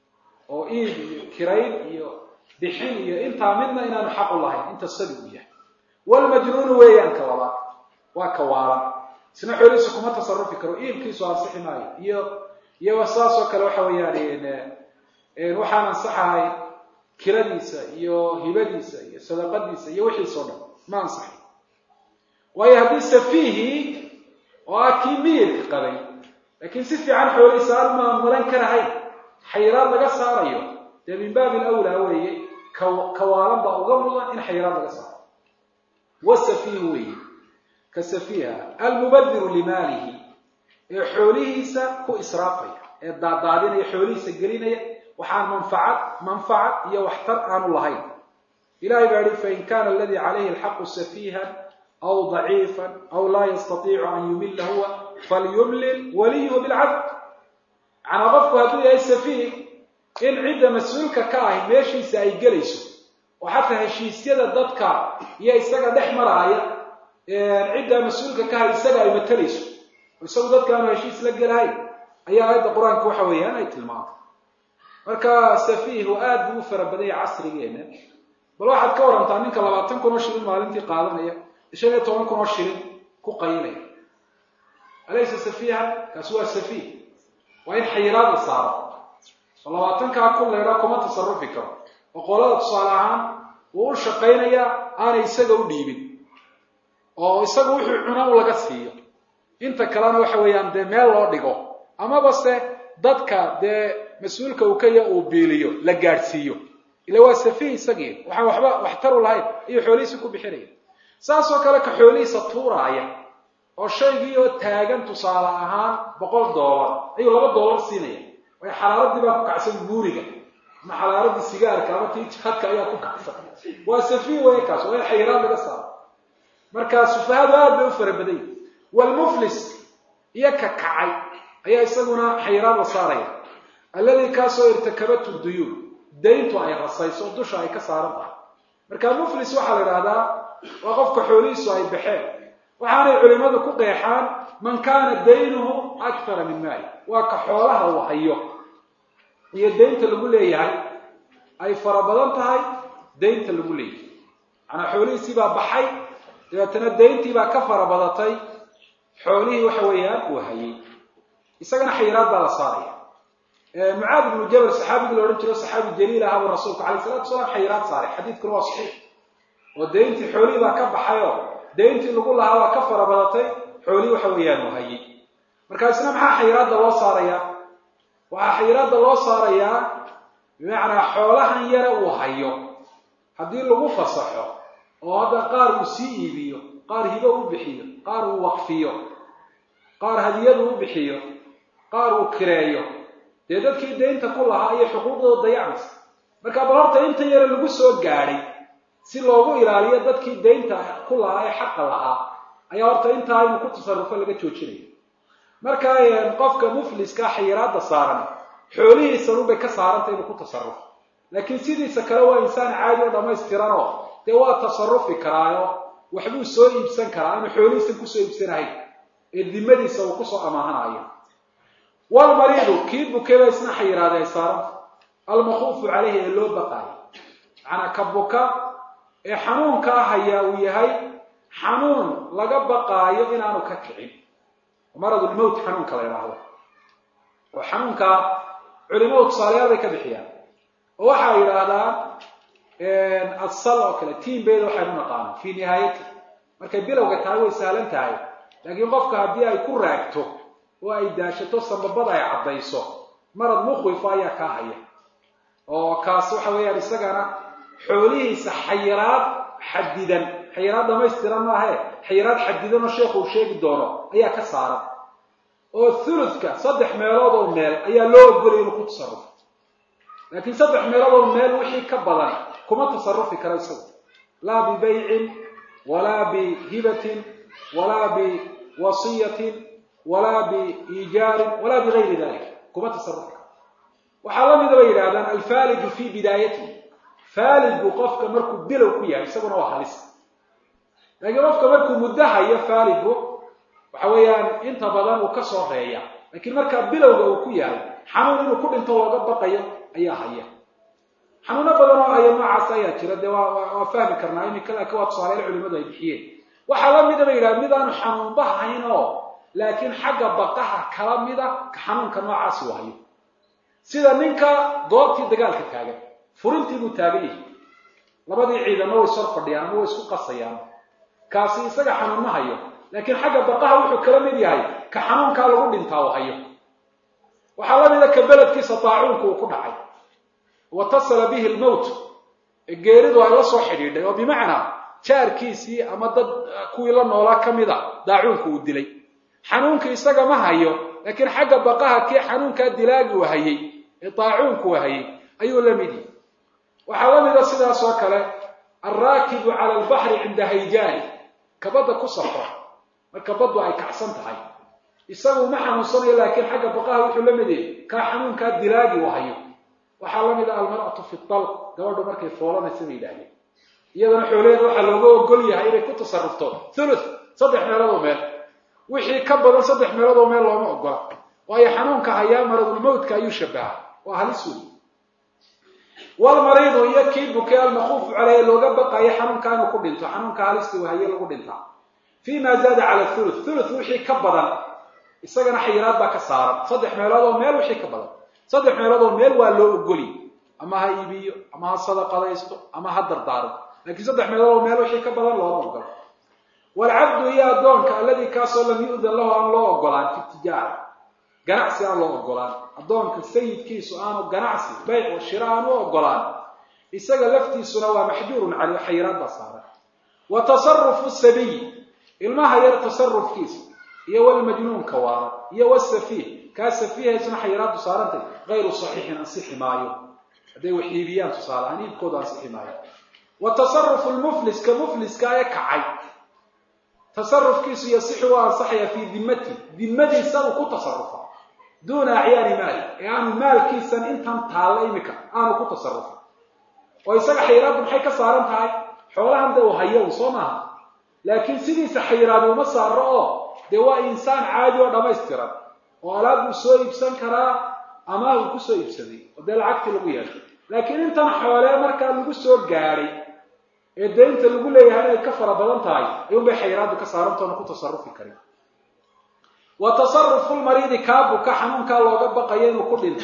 oo iib iyo kirayn iyo bixin iyo intaa midna inaanu xaq u lahayn inta sabi u yahay walmajnuunu weeyaan ka labaad waa ka waalan isna xoolihiisa kuma tasarufi karo iibkiisu ansixi maayo iyo iyo saasoo kale waxa weeyaan waxaan ansaxahay kiradiisa iyo hibadiisa iyo sadaqadiisa iyo wixiisoo dhan ma ansaxay waayo haddii safiihii oo ah kii miyirka qabay laakiin si fiican xoolihiisa aan maamulan karahayn xayiraad laga saarayo dee min baabi alawlaa weeye kawaalan baa uga mudan in xayiraad laga saaro wasafiihu weeye ka safiiha almubadiru limaalihi ee xoolihiisa ku israafaya ee daadaadinaya xoolihiisa gelinaya waxaan manfacad manfacad iyo waxtar aanu lahayn ilahay baa yihi fain kana aladii calayhi alxaqu safiihan aw daciifan aw laa yastatiicu an yumila huwa falyumlil waliyuhu bilcadl macnaa qofku hadduu yahay safiih in cidda mas-uulka ka ahi meeshiisa ay gelayso oo xataa heshiisyada dadka iyo isaga dhex maraaya ciddaa mas-uulka ka ahi isaga ay matalayso oo isagu dadka aanu heshiis la gelahayn ayaa aayadda qur-aanka waxa weeyaan ay tilmaamay marka safiihu aad buu u fara badanya casrigeena bal waxaad ka warantaa ninka labaatan kun oo shilin maalintii qaadanaya shan iyo toban kun oo shilin ku qayinaya alaysa safiihan kaasi waa safiih waa in xayiraad la saaro oo labaatankaa kun leedhaa kuma tasarufi karo oo qolada tusaale ahaan wuu u shaqaynayaa aanay isaga u dhiibin oo isaga wuxuu cuna u laga siiyo inta kalena waxa weeyaan dee meel loo dhigo amaba se dadka dee mas-uulka uu ka ya uu biiliyo la gaadhsiiyo ila waa safiih isagii waxaan waxba waxtaru lahayn ayuu xoolihiisa ku bixinaya saasoo kale ka xoolihiisa tuuraaya oo shaygii oo taagan tusaale ahaan boqol dollar ayuu laba dollar siinaya way xalaaradii baa ku kacsan guuriga ama xalaaradii sigaarka ama tii jihadka ayaa ku kacsan waa safiih way kaas waa in xayiraad laga saaro marka sufahadu aad bay u fara badanya walmuflis iyo ka kacay ayaa isaguna xayiraad la saaraya alladii kaasoo irtakabatu duyuun dayntu ay rasayso dusha ay ka saaran tahay marka muflis waxaa la idhahdaa waa qofka xoolihiisu ay baxeen waxaanay culimadu ku qeexaan man kaana daynuhu akthara min maali waa ka xoolaha uu hayo iyo daynta lagu leeyahay ay fara badan tahay daynta lagu leeyahay macnaa xoolihiisii baa baxay dabeetana dayntii baa ka fara badatay xoolihii waxa weeyaan uu hayay isagana xayiraad baa la saaraya mucaad ibnu jabal saxaabigii la odhan jiro saxaabi jaliil aha buu rasuulku alayh salatu wasalaam xayiraad saaray xadiidkuna waa saxiix oo dayntii xoolihii baa ka baxay oo dayntii lagu lahaa waa ka fara badatay xoolihii waxa weeyaan uu hayay marka isna maxaa xayiraadda loo saarayaa waxaa xayiraadda loo saarayaa bimacnaa xoolahan yare uu hayo haddii lagu fasaxo oo hadda qaar uu sii iibiyo qaar hibo u bixiyo qaar uu waqfiyo qaar hadiyadu u bixiyo qaar uu kireeyo dee dadkii daynta ku lahaa iyo xuquuqdooda dayacmaysa marka bal horta inta yare lagu soo gaadhay si loogu ilaaliyo dadkii daynta ku lahaa ee xaqa lahaa ayaa horta intaa inuu ku tasarufo laga joojinayo marka qofka mufliska xayiraadda saaran xoolihiisanubay ka saarantay inuu ku tasarufo laakiin sidiisa kale waa insaan caadi oo dhammaystiranoo dee waa tasarufi karaayo waxbuu soo iibsan karaa aanu xoolihiisan kusoo iibsanahayn ee dimadiisa uu kusoo amaahanayo walmariidu kii bukay baa isna xayiraada ay saaranta almakhuufu caleyhi ee loo baqaayo macnaa ka buka ee xanuunkaa hayaa uu yahay xanuun laga baqaayo inaanu ka kicin maradulmowt xanuunka la yidhaahdo oo xanuunka culimadu tusaalayaal bay ka bixiyaan oo waxay yidhaahdaan asal oo kale tiinbayda waxaynu naqaano fii nihaayati markay bilowga tahay way sahlan tahay laakiin qofka haddii ay ku raagto oo ay daashato sambabada ay caddayso marad mukhwifa ayaa kaa haya oo kaas waxa weeyaan isagana xoolihiisa xayiraad xadidan xayiraad dhamaystiran maahe xayiraad xadidan oo sheekhu uu sheegi doono ayaa ka saaran oo thuluthka saddex meelood oo meel ayaa loo ogolaya inuu ku tasarufo laakiin saddex meelood oo meel wixii ka badan kuma tasarufi karo isagu laa bibaycin walaa bihibatin walaa biwasiyatin walaa biijaarin walaa bigayri dalik kuma tasarufi karo waxaa la mida bay yidhahdaan alfaalidu fii bidaayatihi faalidku qofka markuu bilow ku yahay isaguna waa halis laakiin qofka markuu muddo hayo faalidku waxa weeyaan inta badan uu ka soo reeya laakiin markaa bilowga uu ku yahay xanuun inuu ku dhinto looga baqayo ayaa haya xanuuno badan oo haya noocaas ayaa jira dee waa fahmi karnaa iminka laakiin waa tusaalayaal culimadu ay bixiyeen waxaa la mida ba yidhaha mid aanu xanuunba hayn oo laakiin xagga baqaha kala mida ka xanuunka noocaasi u hayo sida ninka goobtii dagaalka taagan furintii buu taagan yahay labadii ciidamo way sor fadhiyaan ama way isku qasayaan kaasi isaga xanuun ma hayo laakiin xagga baqaha wuxuu kala mid yahay ka xanuunkaa lagu dhintaa u hayo waxaa la mida ka beledkiisa taacuunku uu ku dhacay watasala bihi lmowt geeridu ay la soo xidhiidhay oo bimacnaa jaarkiisii ama dad kuwii la noolaa ka mid a daacuunku uu dilay xanuunkii isaga ma hayo laakiin xagga baqaha kii xanuunkaa dilaagi uu hayay ee daacuunku uu hayay ayuu la mid yahay waxaa la mida sidaas oo kale alraakibu cala albaxri cinda hayjaani ka badda ku safra marka baddu ay kacsan tahay isagu ma xanuunsanayo laakiin xagga baqaha wuxuu la mid yahay kaa xanuunkaa dilaagi uu hayo waxaa la mid a almar'atu fi talq gabadhu markay foolanaysa bay yidhahdeen iyadana xoolaheeda waxaa looga ogol yahay inay ku tasarufto thuluth saddex meelood oo meel wixii ka badan saddex meelood oo meel looma ogola waayo xanuunka hayaa maradulmowtka ayuu shabaha waa halis wey walmariidu iyo kii bukay almakuufu caleyh looga baqayo xanuunka inuu ku dhinto xanuunka halistii wahaye lagu dhintaa fii ma zaada cala thuluth thuluth wixii ka badan isagana xayiraad baa ka saaran saddex meelood oo meel wixii ka badan saddex meelood oo meel waa loo ogoliy ama ha iibiyo ama ha sadaqadaysto ama ha dardaaro laakiin saddex meelood oo meel wixii ka badan looma ogolo waalcabdu iyo addoonka alladii kaasoo lam yu'dan lahu aan loo ogolaan fi tijaara ganacsi aan loo ogolaan addoonka sayidkiisu aanu ganacsi bayc oo shiro aan u ogolaan isaga laftiisuna waa maxjuurun caleyh xayiraad baa saaran wa tasarufu sabiy ilmaha yar tasarufkiisa iyo walmajnuunka waara iyo wasafiih kaa safiihaysuna xayiraaddu saarantay hayru saxiixin ansixi maayo hadday wax iibiyaan tusaale aan iibkooda ansixi maayo wa tasarufu lmuflis ka mufliska ee kacay tasarufkiisu yasixu waa ansaxaya fii dimmati dimmadiisa uu ku tasarufa duuna acyaani maali ee aanu maalkiisan intan taalla imika aanu ku tasarufa oo isaga xayiraaddu maxay ka saaran tahay xoolahan de uu hayo un soo maaha laakiin sidiisa xayiraadi uma saaro oo dee waa insaan caadi oo dhammaystiran oo alaab uu soo iibsan karaa ama uu ku soo iibsaday oo dee lacagtii lagu yeeshay laakiin intan xoolee markaa lagu soo gaadhay ee daynta lagu leeyahay inay ka fara badan tahay ayuun bay xayiraaddu ka saarantoona ku tasarufi karin wa tasarufu lmariidi kaabuka xanuunkaa looga baqayo inuu ku dhinto